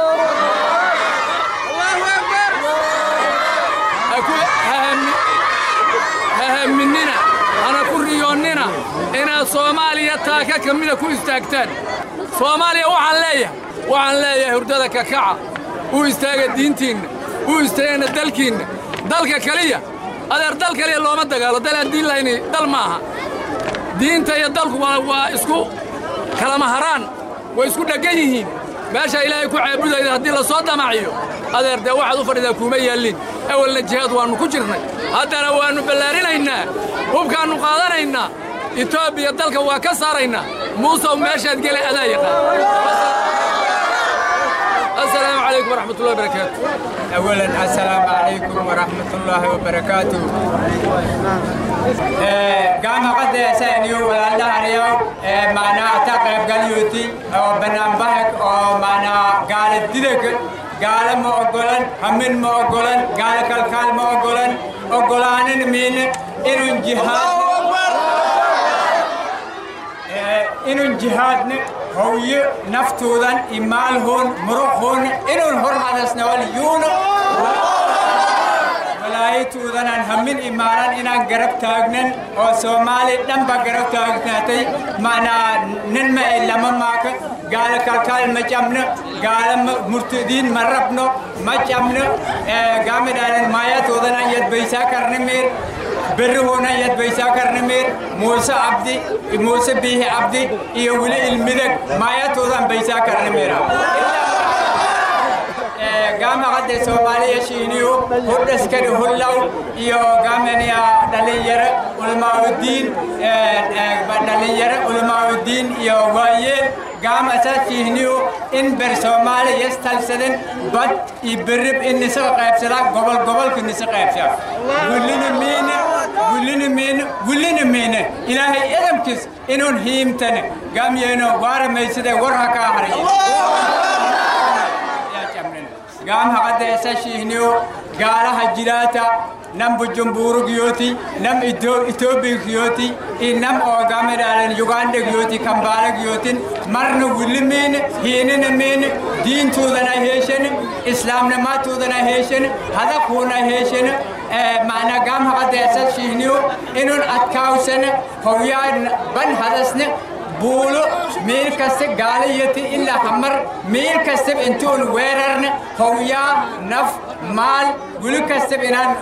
ha haminina hana ku riyoonnina inaad soomaaliya taaka ka mida ku istaagtaan soomaaliya waxaan leeyahay waxaan leeyahay hurdada kakaca u istaaga diintiinna u istaagana dalkiinna dalka keliya adeer dal keliya looma dagaalo dal aan diin lahayni dal maaha diinta iyo dalku waa isku kalama haraan way isku dheggan yihiin meesha ilaahay ku caabudayda haddii la soo damaciyo adeer dee waxaad u fadhidaa kuuma yaallin awalna jihaad waannu ku jirnay haddana waannu ballaarinaynaa hubkaannu qaadanaynaa etoobiya dalka waa ka saaraynaa muusow meeshaad gele adaa yaqaan السلام عليكم ورحمة الله وبركاته أولا السلام عليكم ورحمة الله وبركاته قام قد سأنيو ولا اليوم معنا تقرب قليوتي أو بنام بحك أو معنا قال الددك قال ما أقولن همين ما أقولن قال كالكال ما أقولن أقولان من إنو جهاد إنو جهاد هوي نفتوذن إمالهن مرخهن إنو هرمدسنا واليون walaayatuudan aan hammin imaanan inaan garab taagnan oo soomaali dhanba garab taagnaatay macnaa nin ma e lama maaka gaala kalkaal ma cabno gaala murtadiin ma rabno ma cabno gaamidhaanan maayatuudanan yadbaysaa karnimiir berrihuunan yadbaysaa karnimiir muuse abdi muuse biihi abdi iyo weli ilmidag maayatuudan baysaa karnimiira gaama qadde soomaaliya shiiniyu hudhaskani hullaw iyo gaamaniya dhalinyaro ulmaaudiin dhalinyaro ulmaaudiin iyo waayeel gaama sa shiiniyu in ber soomaali yastalsadan bad i berib in nisa qaybsada gobol gobolka nisa qaybsa gullina miine gullina miine gullina miine ilaahay edamkis inuun hiimtane gaamyeeno waaramaysidee war ha kaa haraye gaam haqadda isa shiihniyo gaalaha jiraata nam bujumburu giyooti nam etoobiya giyooti iyo nam oo gaamidhaalan uganda giyooti kambaala giyootin marna wilimin hiininamin diintuudana heeshan islaamnimaatuudana heeshan hadakuuna heeshan macna gaam haqadeesa shiihniyo inun adkaawsan howyaa ban hadasne buulo meel kasta gaalayati ilaa hamar meel kastaba intuun weerarne howyaa naf maal wili kastaba inaan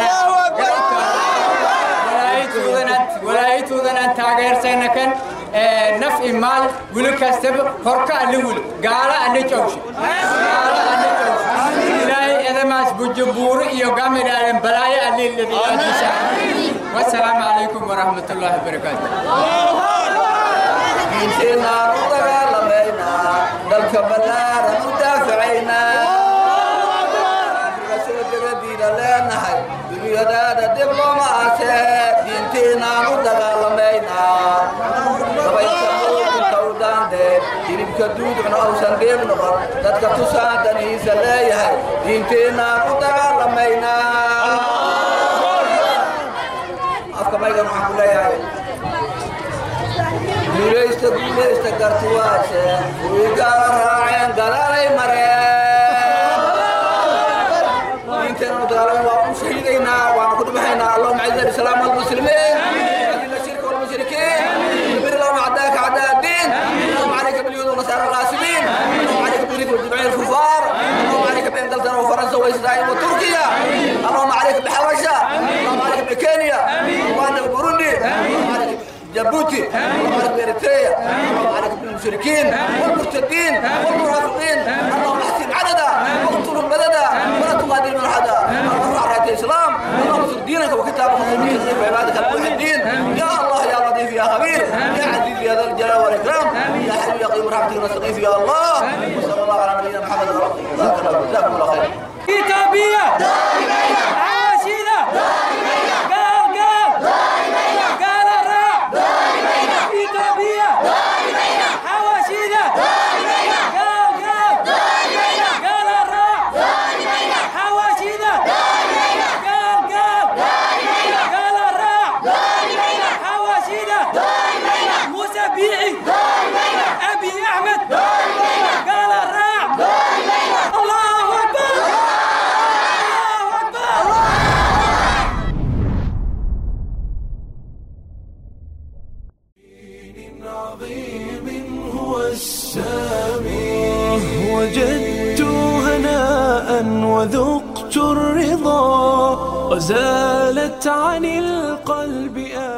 walaayituudanaan taageersayna kan naf i maal wili kastaba horka alle wili gaala alle cowshe gaala alle cowshe ilaahay edamaas bujubuuro iyo gamidhaaden balaayo alle lebiyaadisa wasalaamu calaykum waraxmatullaahi wabarakaatu diinteenaan u dagaalamaynaa dalka ballaaran u daafacaynaa soo degadiina leenahay dunyadaada dib looma aasee diinteenaan u dagaalamaynaa dabaylka muuqinka u daandee hilibka duudcuna uusan dheeb noqon dadka tusaan danihiisa leeyahay diinteenaan u dagaalamaynaa afka maygan waxaan ku leeyahay guulaysta guulaysta gartuwaase kuwii gaala raaceen gadaalay mareen diinteena dagaalama waa u shahiidaynaa waana ku dhimahaynaa allahuma ciza alislaam walmuslimiin adilla shirka walmushrikiin bir lahuma cadaaka cadaa الدين اللهم عليك باليهود والنصارى الغاسبين اللهم عليك بالجريك والجمعيه الكفار اللهم عليك بانجلترا وفرنسا واسرائيل وتركيا اللهم عليك بحبشه اللهم عليك بكينيا وعندك بوروندي اللهم عليك جيبوتي اللهم عليك باريتريا اللهم عليك بالمشركين والمرتدين والمنافقين اللهم احسن عددا واقتلهم بددا ولا تغادر من احدا اللهم ارفع رايه الاسلام اللهم انصر دينك وكتابك وسنتك وعبادك الموحدين يا الله يا لطيف يا خبير يا عزيز يا ذا الجلال والاكرام يا حي يا قيوم رحمتك نستغيث يا الله وصلى الله على نبينا محمد جزاكم الله خير كتابية عاشدة قال قال قال الرع كتابية حواشدة قال قال قال الرع حواشدة قال قال قال الرع حواشدة موسى بيعي أبي أحمد قال الرع الله أكبر عظيم هو السامي وجدت هناء وذقت الرضا وزالت عن القلب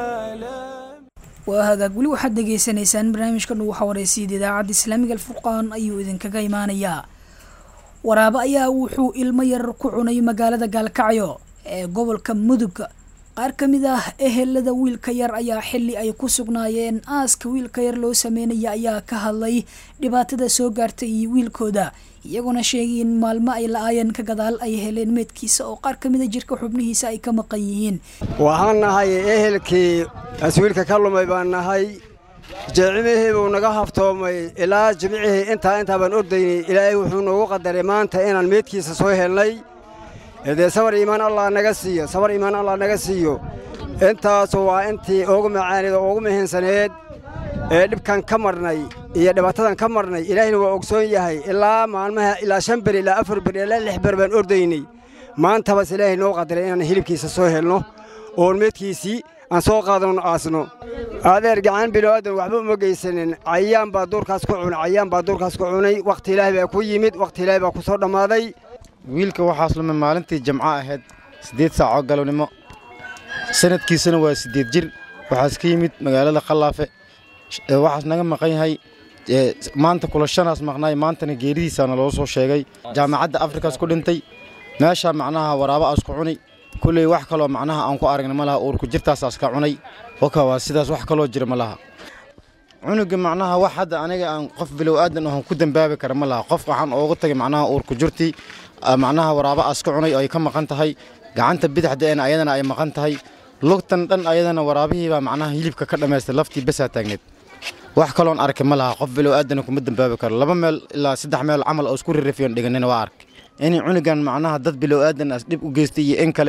آلام waa hagaag weli waxaad dhegaysanaysaan barnaamijka dhow xawareysiyada idaacadda islaamiga alfurqaan ayuu idinkaga imaanayaa waraabo ayaa wuxuu ilmo yar ku cunay magaalada gaalkacyo ee gobolka mudug qaar ka mid ah ehelada wiilka yar ayaa xili ay ku sugnaayeen aaska wiilka yar loo sameynaya ayaa ka hadlay dhibaatada soo gaartay iyo wiilkooda iyaguna sheegay in maalmo ay la-aayeen ka gadaal ay heleen meedkiisa oo qaar ka mida jirka xubnihiisa ay ka maqan yihiin waxaan nahay ehelkii aswiilka ka lumay baan nahay jeecimihii buu naga haftoomay ilaa jimcihii intaa intaa baan ordaynay ilaahay wuxuu noogu qadaray maanta inaan meedkiisa soo helnay dee sabar iimaan allah naga siiyo sabar iimaan allah naga siiyo intaasu waa intii ugu macaaneed oo ugu muhiimsaneed ee dhibkan ka marnay iyo dhibaatadan ka marnay ilaahayna waa ogsoon yahay ilaa maalmaha ilaa shan ber ilaa afar ber ilaa lix ber baan ordaynay maantabas ilaahay noo qadaray inaan hilibkiisa soo helno oon meedkiisii aan soo qaadano aasno adeer gacan bilowaadan waxba uma geysanin cayaan baa duurkaas ku cunay cayaan baa duurkaas ku cunay wakhti ilaahay baa ku yimid wakhti ilaahay baa ku soo dhammaaday wiilka waxaas lumay maalintii jamco ahayd siddeed saacoo galabnimo sanadkiisana waa siddeed jir waxaas ka yimid magaalada khallaafe ee waxaas naga maqan yahay ee maanta kulashanaas maqnaay maantana geeridiisaana loo soo sheegay jaamacadda afrikaas ku dhintay meeshaa macnaha waraabo aas ku cunay kulley wax kaloo macnaha aan ku aragna ma laha uurku jirtaasaas ka cunay waka waa sidaas wax kaloo jira ma laha cunuga macnaha wax hadda aniga aan qof bilow aadan ohan ku dambaabi kara ma laha qof waxaan oogu tagay macnaha uurku jirtii macnaha waraabo aas ka cunay oo ay ka maqan tahay gacanta bidixda eena ayadana ay maqan tahay lugtan dhan ayadana waraabihiibaa macnaha hilibka ka dhammaystay laftii besaa taagneed wax kaloon arkay ma laha qof bilow aadana kuma dambaabi karo laba meel ilaa saddex meel camal oo isku rirafiyon dhiganina waa arkay inay cunugan macnaha dad bilow aadan as dhib u geystay iyo in kale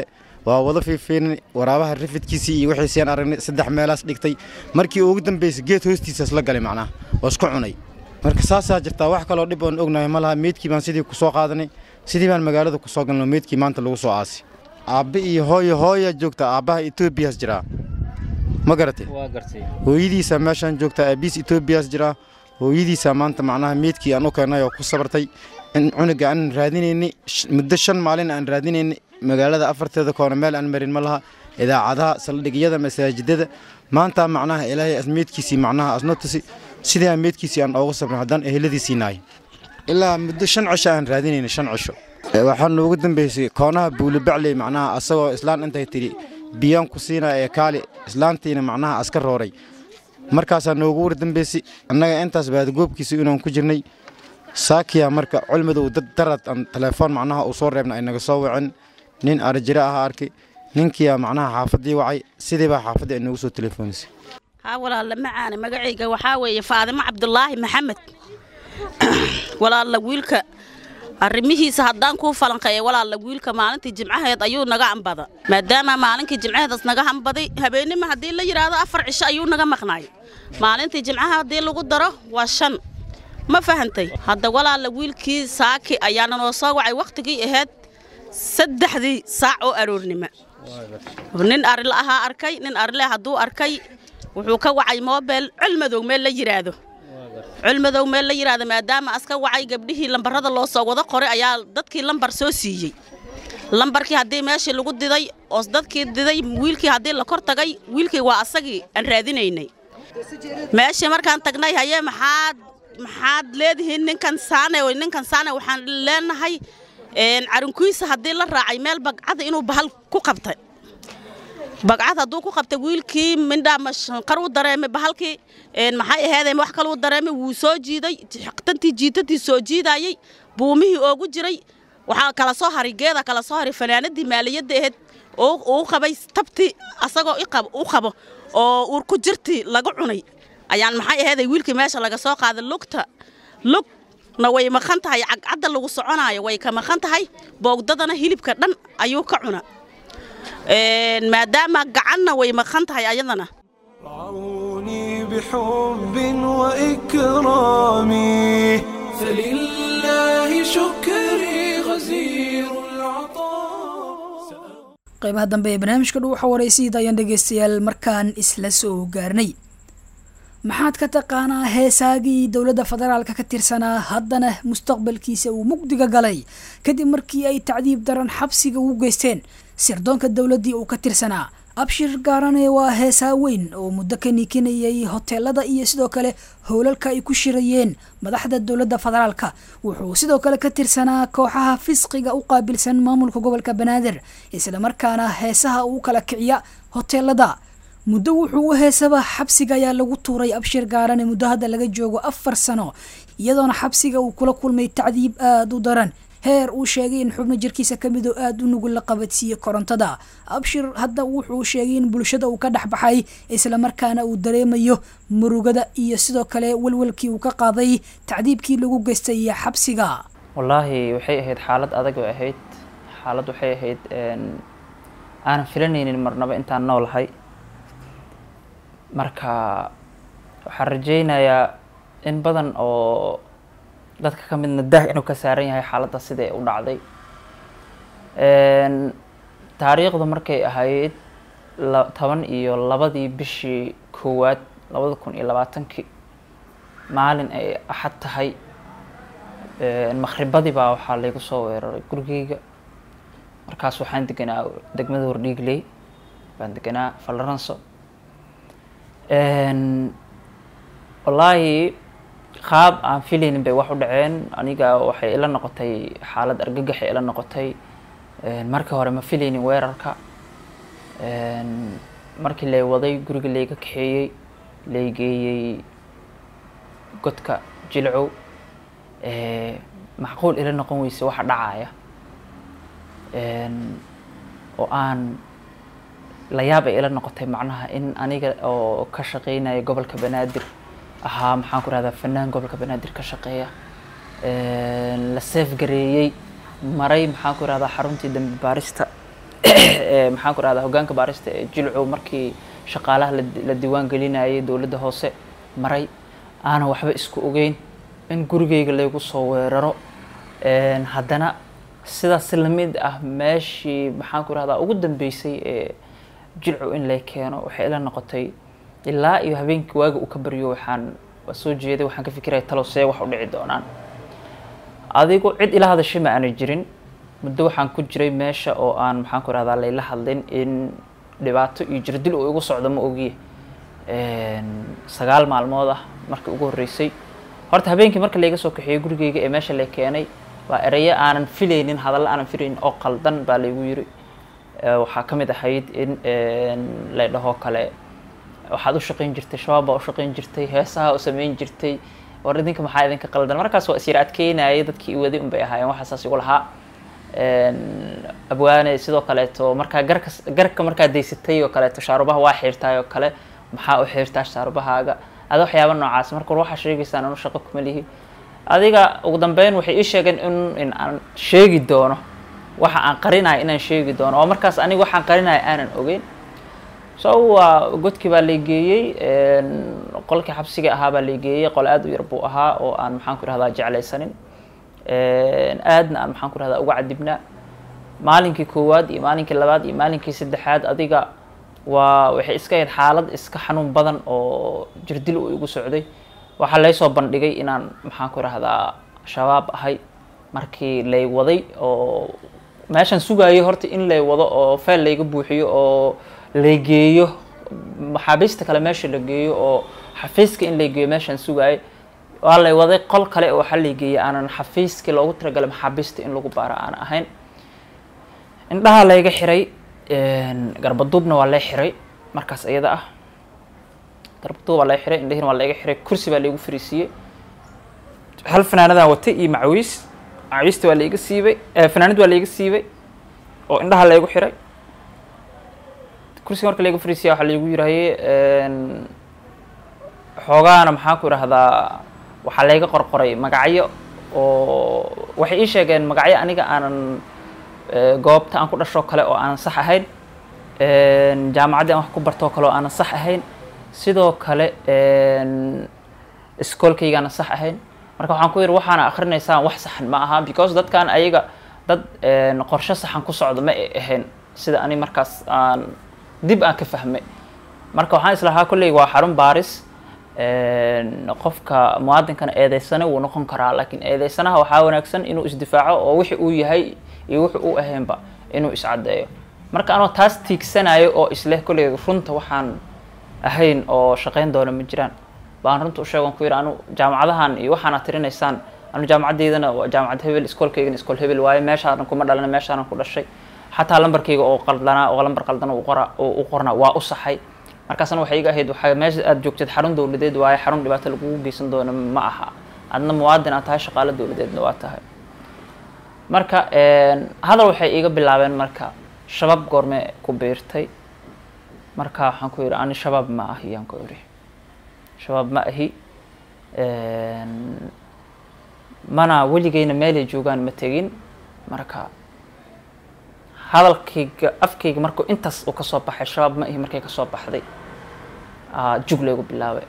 waa wada fiifiinay waraabaha rafidkiisii iyo wixiisiyaan aragnay saddex meelaas dhigtay markii ugu dambaysay geed hoostiisaas la galay macnaha oo isku cunay marka saasaa jirtaa wax kaloo dhib oon ognahay ma laha meydkii baan sidii ku soo qaadanay sidii baan magaalada ku soo galno meydkii maanta lagu soo aasay aabbe iyo hooyo hooyaa joogta aabbaha etoobiyaas jiraa ma garatay hooyadiisaa meeshaan joogta aabiis etoobiyaas jiraa hooyadiisaa maanta macnaha meydkii aan u keennay oo ku sabartay in cunuga aan raadinaynay muddo shan maalin aan raadinaynay magaalada afarteeda koona meel aan marin ma laha idaacadaha saldhigyada masaajidada maanta macnaha ilaahay meydkiisii macnaha asno tusi sidii aan meydkiisii aan oogu sabrin haddaan eheladiisii nahay ilaa muddo shan cisho aan raadinaynay shan cisho waxaa noogu dambeysay koonaha buulibacley macnaha asagoo islaan intay tidhi biyaan ku siinaa ee kaali islaantiina macnaha aska rooray markaasaa noogu war dambeysay annaga intaas baadagoobkiisa inaan ku jirnay saakiya marka culmadow dad darad aan telefoon macnaha uu soo reebna ay naga soo wacin nin arjire aha arkay ninkiyaa macnaha xaafaddii wacay sidii baa xaafaddii ay noogu soo telefoonisay haa walaalla macaane magacayga waxaa weeye faadimo cabdulaahi maxamed walaalla wiilka arrimihiisa haddaan kuu falanqeeya walaalla wiilka maalintii jimcaheed ayuu naga ambada maadaama maalinkii jimcaheedas naga hambaday habeennima haddii la yidhaahdo afar cisho ayuu naga maqnaay maalintii jimcaha haddii lagu daro waa shan ma fahantay hadda walaalla wiilkii saaki ayaana noo soo wacay wakhtigii ahayd saddexdii saac oo aroornimo nin arila ahaa arkay nin arile hadduu arkay wuxuu ka wacay moobel culmadow meel la yidhaahdo culmadow meel la yidhaahdo maadaama aska wacay gabdhihii lambarada loo soo wada qoray ayaa dadkii lambar soo siiyey lambarkii haddii meeshii lagu diday oo dadkii diday wiilkii haddii la kor tagay wiilkii waa asagii aan raadinaynay meeshii markaan tagnay hayee maxaad maxaad leedihiin ninkan saane ninkan saane waxaan leenahay carinkiisa haddii la raacay meel bagcada inuu bahal ku qabtay bagcad hadduu ku qabtay wiilkii mindhaa mashqar u dareemay bahalkii maxay aheedeen wax kaluu dareemay wuu soo jiiday tantii jiitadii soo jiidayey buumihii oogu jiray waxaa kala soo haray geeda kala soo haray fanaanadii maaliyadda ahayd uu qabay tabtii asagoo u qabo oo uur ku jirtii laga cunay ayaan maxay aheeday wiilkii meesha laga soo qaaday lugta lugna way maqan tahay cagcadda lagu soconaayo way ka maqan tahay boogdadana hilibka dhan ayuu ka cuna maadaama gacanna way maqan tahay ayadana رعوني بحب وإكرامي فلله شكري غزير qaybaha dambe ee barnaamijka dhow waxa waraysiida ayaan dhegaystayaal markaan isla soo gaarnay maxaad ka taqaanaa heesaagii dowladda federaalka ka tirsanaa haddana mustaqbalkiisa uu mugdiga galay kadib markii ay tacdiib daran xabsiga ugu geysteen sirdoonka dowladdii uu ka tirsanaa abshir gaarane waa heesaa weyn oo muddo ka niikinayay hoteelada iyo sidoo kale howlalka ay ku shirayeen madaxda dowladda federaalka wuxuu sidoo kale ka tirsanaa kooxaha fisqiga u qaabilsan maamulka gobolka banaadir islamarkaana heesaha uu kala kiciya hoteelada muddo wuxuu u heesaba xabsiga ayaa lagu tuuray abshir gaarane muddo hadda laga joogo afar sano iyadoona xabsiga uu kula kulmay tacdiib aada u daran heer uu sheegay in xubno jirkiisa ka mid oo aada u nugul la qabadsiiyey korontada abshir hadda wuxuu sheegay in bulshada uu ka dhex baxay islamarkaana uu dareemayo murugada iyo sidoo kale walwalkii uu ka qaaday tacdiibkii lagu geystay xabsiga wallaahi waxay ahayd xaalad adag oo ahayd xaalad waxay ahayd aanan filanaynin marnaba intaan noolahay marka waxaan rajaynayaa in badan oo dadka ka midna dah inuu ka saaran yahay xaaladda siday u dhacday taariikhdu markay ahayd toban iyo labadii bishii koowaad labada kun iyo labaatankii maalin ay axad tahay makhribadii baa waxaa laygu soo weeraray gurigeyga markaas waxaan deganaa degmada hordhiigley baan deganaa falaranso wallaahi qaab aan filaynin bay wax u dhaceen aniga waxay ila noqotay xaalad argagaxay ila noqotay markii hore ma filaynin weerarka markii lay waday guriga layga kaxeeyey lay geeyey godka jilcow macquul ila noqon weyse waxa dhacaya oo aan la yaab ay ila noqotay macnaha in aniga oo ka shaqeynaya gobolka banaadir ahaa maxaan ku rahdaa fanaan gobolka banaadir ka shaqeeya la seef gareeyey maray maxaan ku rahdaa xaruntii dambi baarista ee maxaan ku rahdaa hoggaanka baarista ee jilcow markii shaqaalaha la la diiwaan gelinayay dowladda hoose maray aanan waxba isku ogeyn in gurigeyga laygu soo weeraro Een, haddana sidaas lamid ah meeshii maxaan ku rahdaa ugu dambeysay ee jilcow in lay keeno waxay ila noqotay ilaa iyo habeenkii waaga uu ka baryo waxaan waa soo jeeday waxaan ka fikiraya talow see wax u dhici doonaan adigu cid ila hadashay ma aanay jirin muddo waxaan ku jiray meesha oo aan maxaan ku rahdaa layla hadlin in dhibaato iyo jirdil uu igu socdo ma ogiye Een, sagaal maalmood ah markii ugu horreysay horta habeenkii marka layga soo kaxeeyey gurigeyga ee meesha lay keenay waa erayo aanan filaynin hadallo aanan filaynin oo qaldan baa laygu yiri Ee, waxaa ka mid ahayd in een, lay dhaho kale waxaad u shaqayn jirtay shabaab baa u shaqayn jirtay heesaha u samayn jirtay war idinka maxaa idinka qaldan markaas waa isyar adkeynayay dadkii i waday unbay ahaayeen waxaa saas igu lahaa Een, abwaane sidoo kaleeto markaa garka garka markaa daysatay oo kaleeto shaarubaha waa xiirtaay oo kale maxaa u xiirtaa shaarubahaaga ada waxyaaba noocaas marka war waxaa sheegaysaan anu shaqo kuma lihi adiga ugu dambeyn waxay ii sheegeen in in aan sheegi doono waxa aan qarinayo inaan sheegi doono oo markaas aniga waxaan qarinayo aanan ogeyn so waa godkii baa lay geeyey een, qolkii xabsiga ahaa baa lay geeyey qol aad u yar buu ahaa oo aan maxaan ku rahdaa jeclaysanin Een, aadna aan maxaan ku rahdaa uga cadibnaa maalinkii koowaad iyo maalinkii labaad iyo maalinkii saddexaad adiga waa waxay iska ahayd xaalad iska xanuun badan oo jirdil uu igu socday waxaa laysoo bandhigay inaan maxaan ku rahdaa shabaab ahay markii lay waday oo meeshaan sugayay horta in lay wado oo feel layga buuxiyo oo lay geeyo maxaabiista kale meesha la geeyo oo xafiiska in lay geeyo meeshaan sugayay waa lay waday qol kale oo waxaa lay geeyay aanan xafiiskii loogu talagalay maxaabiista in lagu baaro aan ahayn indhaha layga xiray een, garbaduubna waa lay xiray markaas iyada ah garbaduub waa lay xiray indhihiina waa layga xiray kursi baa laygu fariisiiyey hal fanaanadaan watay iyo macawiis macawiista waa layga siibay eh, fanaanad waa layga siibay oo indhaha laygu xiray kursiga marka layga fariisiya waxaa laygu yiraahye een, xoogaana maxaan ku idhahdaa waxaa layga qorqoray magacyo oo waxay ii sheegeen magacyo aniga aanan eh, goobta aan ku dhashoo kale oo aanan sax ahayn Een, jaamacaddii aan wax ku bartoo kale oo aanan sax ahayn sidoo kale een, iskoolkaygaana sax ahayn marka waxaan ku yidhi waxaana akrinaysaan wax saxan ma aha because dadkan ayaga dad een, qorshe saxan ku socdo ma ay ahayn sida ani markaas aan dib aan ka fahmay marka waxaan islahaa kolley waa xarun baaris Een, qofka muwaadinkana eedeysana wuu noqon karaa laakiin eedeysanaha waxaa wanaagsan inuu isdifaaco oo wixi uu yahay iyo wixi uu ahaynba inuu iscaddeeyo marka anoo taas tiigsanayo oo isleh kolley runta waxaan ahayn oo shaqayn doona ma jiraan baan runta u sheegan ku yidhi anu jaamacadahan iyo waxaana tirinaysaan anu jaamacaddeydana waa jaamacad hebel iskoolkaygana iskool hebel waaye meeshaanan kuma dhalana meeshaanan ku dhashay xataa lambarkayga oo qaldanaa oo lambar qaldan uu qora uu u qornaa waa u saxay markaasna waxay iga ahayd waxaa meesha aad joogteed xarun dowladeed waaye xarun dhibaato lagugu geysan doono ma aha adna muwaadin aad tahay shaqaalo dowladeedna waa tahay marka een, hadal waxay iiga bilaabeen marka shabaab goorme ku biirtay marka waxaan ku yidhi ani shabaab ma ahi yaan ku idhi shabaab ma ahi Een, mana weligeyna meelay joogaan ma tegin marka hadalkayga afkayga markuu intaas uu kasoo baxay shabaab ma ihi markay kasoo baxday aa, jug laygu bilaabay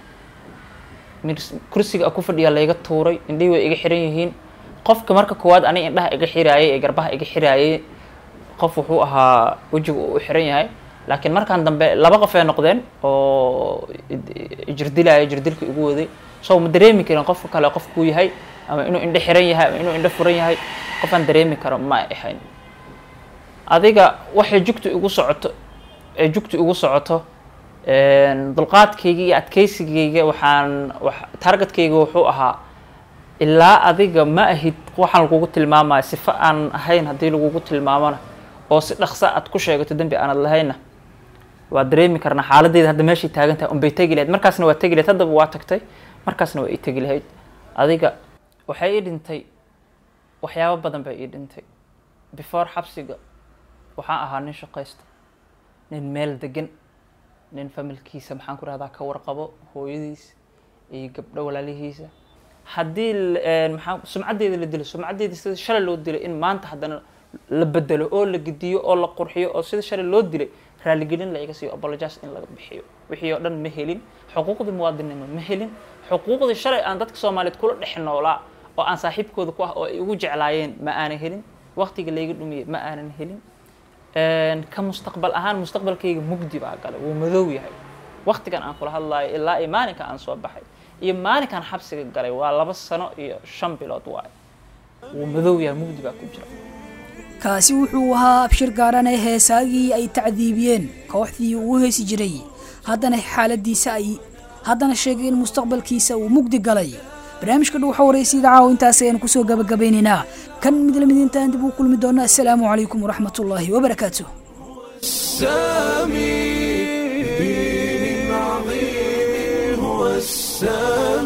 Mirs- kursiga aan ku fadhiyaa layga tuuray indhihii way iga xiran yihiin qofka marka koowaad aniga indhaha iga xiraayay ee garbaha iga xiraayay qof wuxuu ahaa wejiga uu u xiran yahay laakiin markaan dambe laba qof ay noqdeen oo jirdilaya jirdilka igu waday so ma dareemi karin qofka kale qofkuu yahay ama inuu indho xiran yahay ama inuu indho furan yahay qofaan dareemi karo ma ay ahayn adiga waxay jugtu igu socoto ee jugtu igu socoto een, dulqaadkayga iyo adkeysigayga waxaan wax- targetkayga wuxuu ahaa ilaa adiga ma ahid waxaan lagugu tilmaamaya sifo aan ahayn haddii lagugu tilmaamona oo si dhaqsa aad ku sheegato dembi aanad lahayna waa dareemi karnaa xaaladdeeda hadda meeshay taagan tahay unbay tegi lahayd markaasna waa tegi lahayd haddaba waa tagtay markaasna waa ii tegi lahayd adiga waxay ii dhintay waxyaabo badan bay ii dhintay before xabsiga waxaan ahaa nin shaqaysta nin meel degan nin familkiisa maxaan ku rahdaa ka warqabo hooyadiis iyo gabdho walaalihiisa haddii l- een, maxaa sumcaddeeda la dilo sumcaddeeda sida shalay loo dilay in maanta haddana la bedelo oo la gediyo oo la qurxiyo oo sida shalay loo dilay raaligelin la iga siiyo apologize in laga bixiyo wixii oo dhan ma helin xuquuqdii muwaadinimo ma helin xuquuqdii shalay aan dadka soomaaliyeed kula dhex noolaa oo aan saaxiibkooda ku ah oo ay ugu jeclaayeen ma aanan helin waqtiga layga dhumiyey ma aanan helin ka mustaqbal ahaan mustaqbalkayga mugdi baa galay wuu madow yahay waqtigan aan kula hadlayo ilaa iyo maalinka aan soo baxay iyo maalinkan xabsiga galay waa laba sano iyo shan bilood waayo wuu madow yahay mugdi baa ku jira kaasi wuxuu ahaa abshir gaarane heesaagii ay tacdiibiyeen kooxdii uu heesi jiray haddana xaaladiisa ay haddana sheegay in mustaqbalkiisa uu mugdi galay barnaamijka dhow waxa waraysa idaacaha intaas ayaan kusoo gabagabeynaynaa kan mid lamid intaan dib u kulmi doona assalaamu calaykum waraxmatullaahi wabarakaatuh السامي دين عظيم هو السامي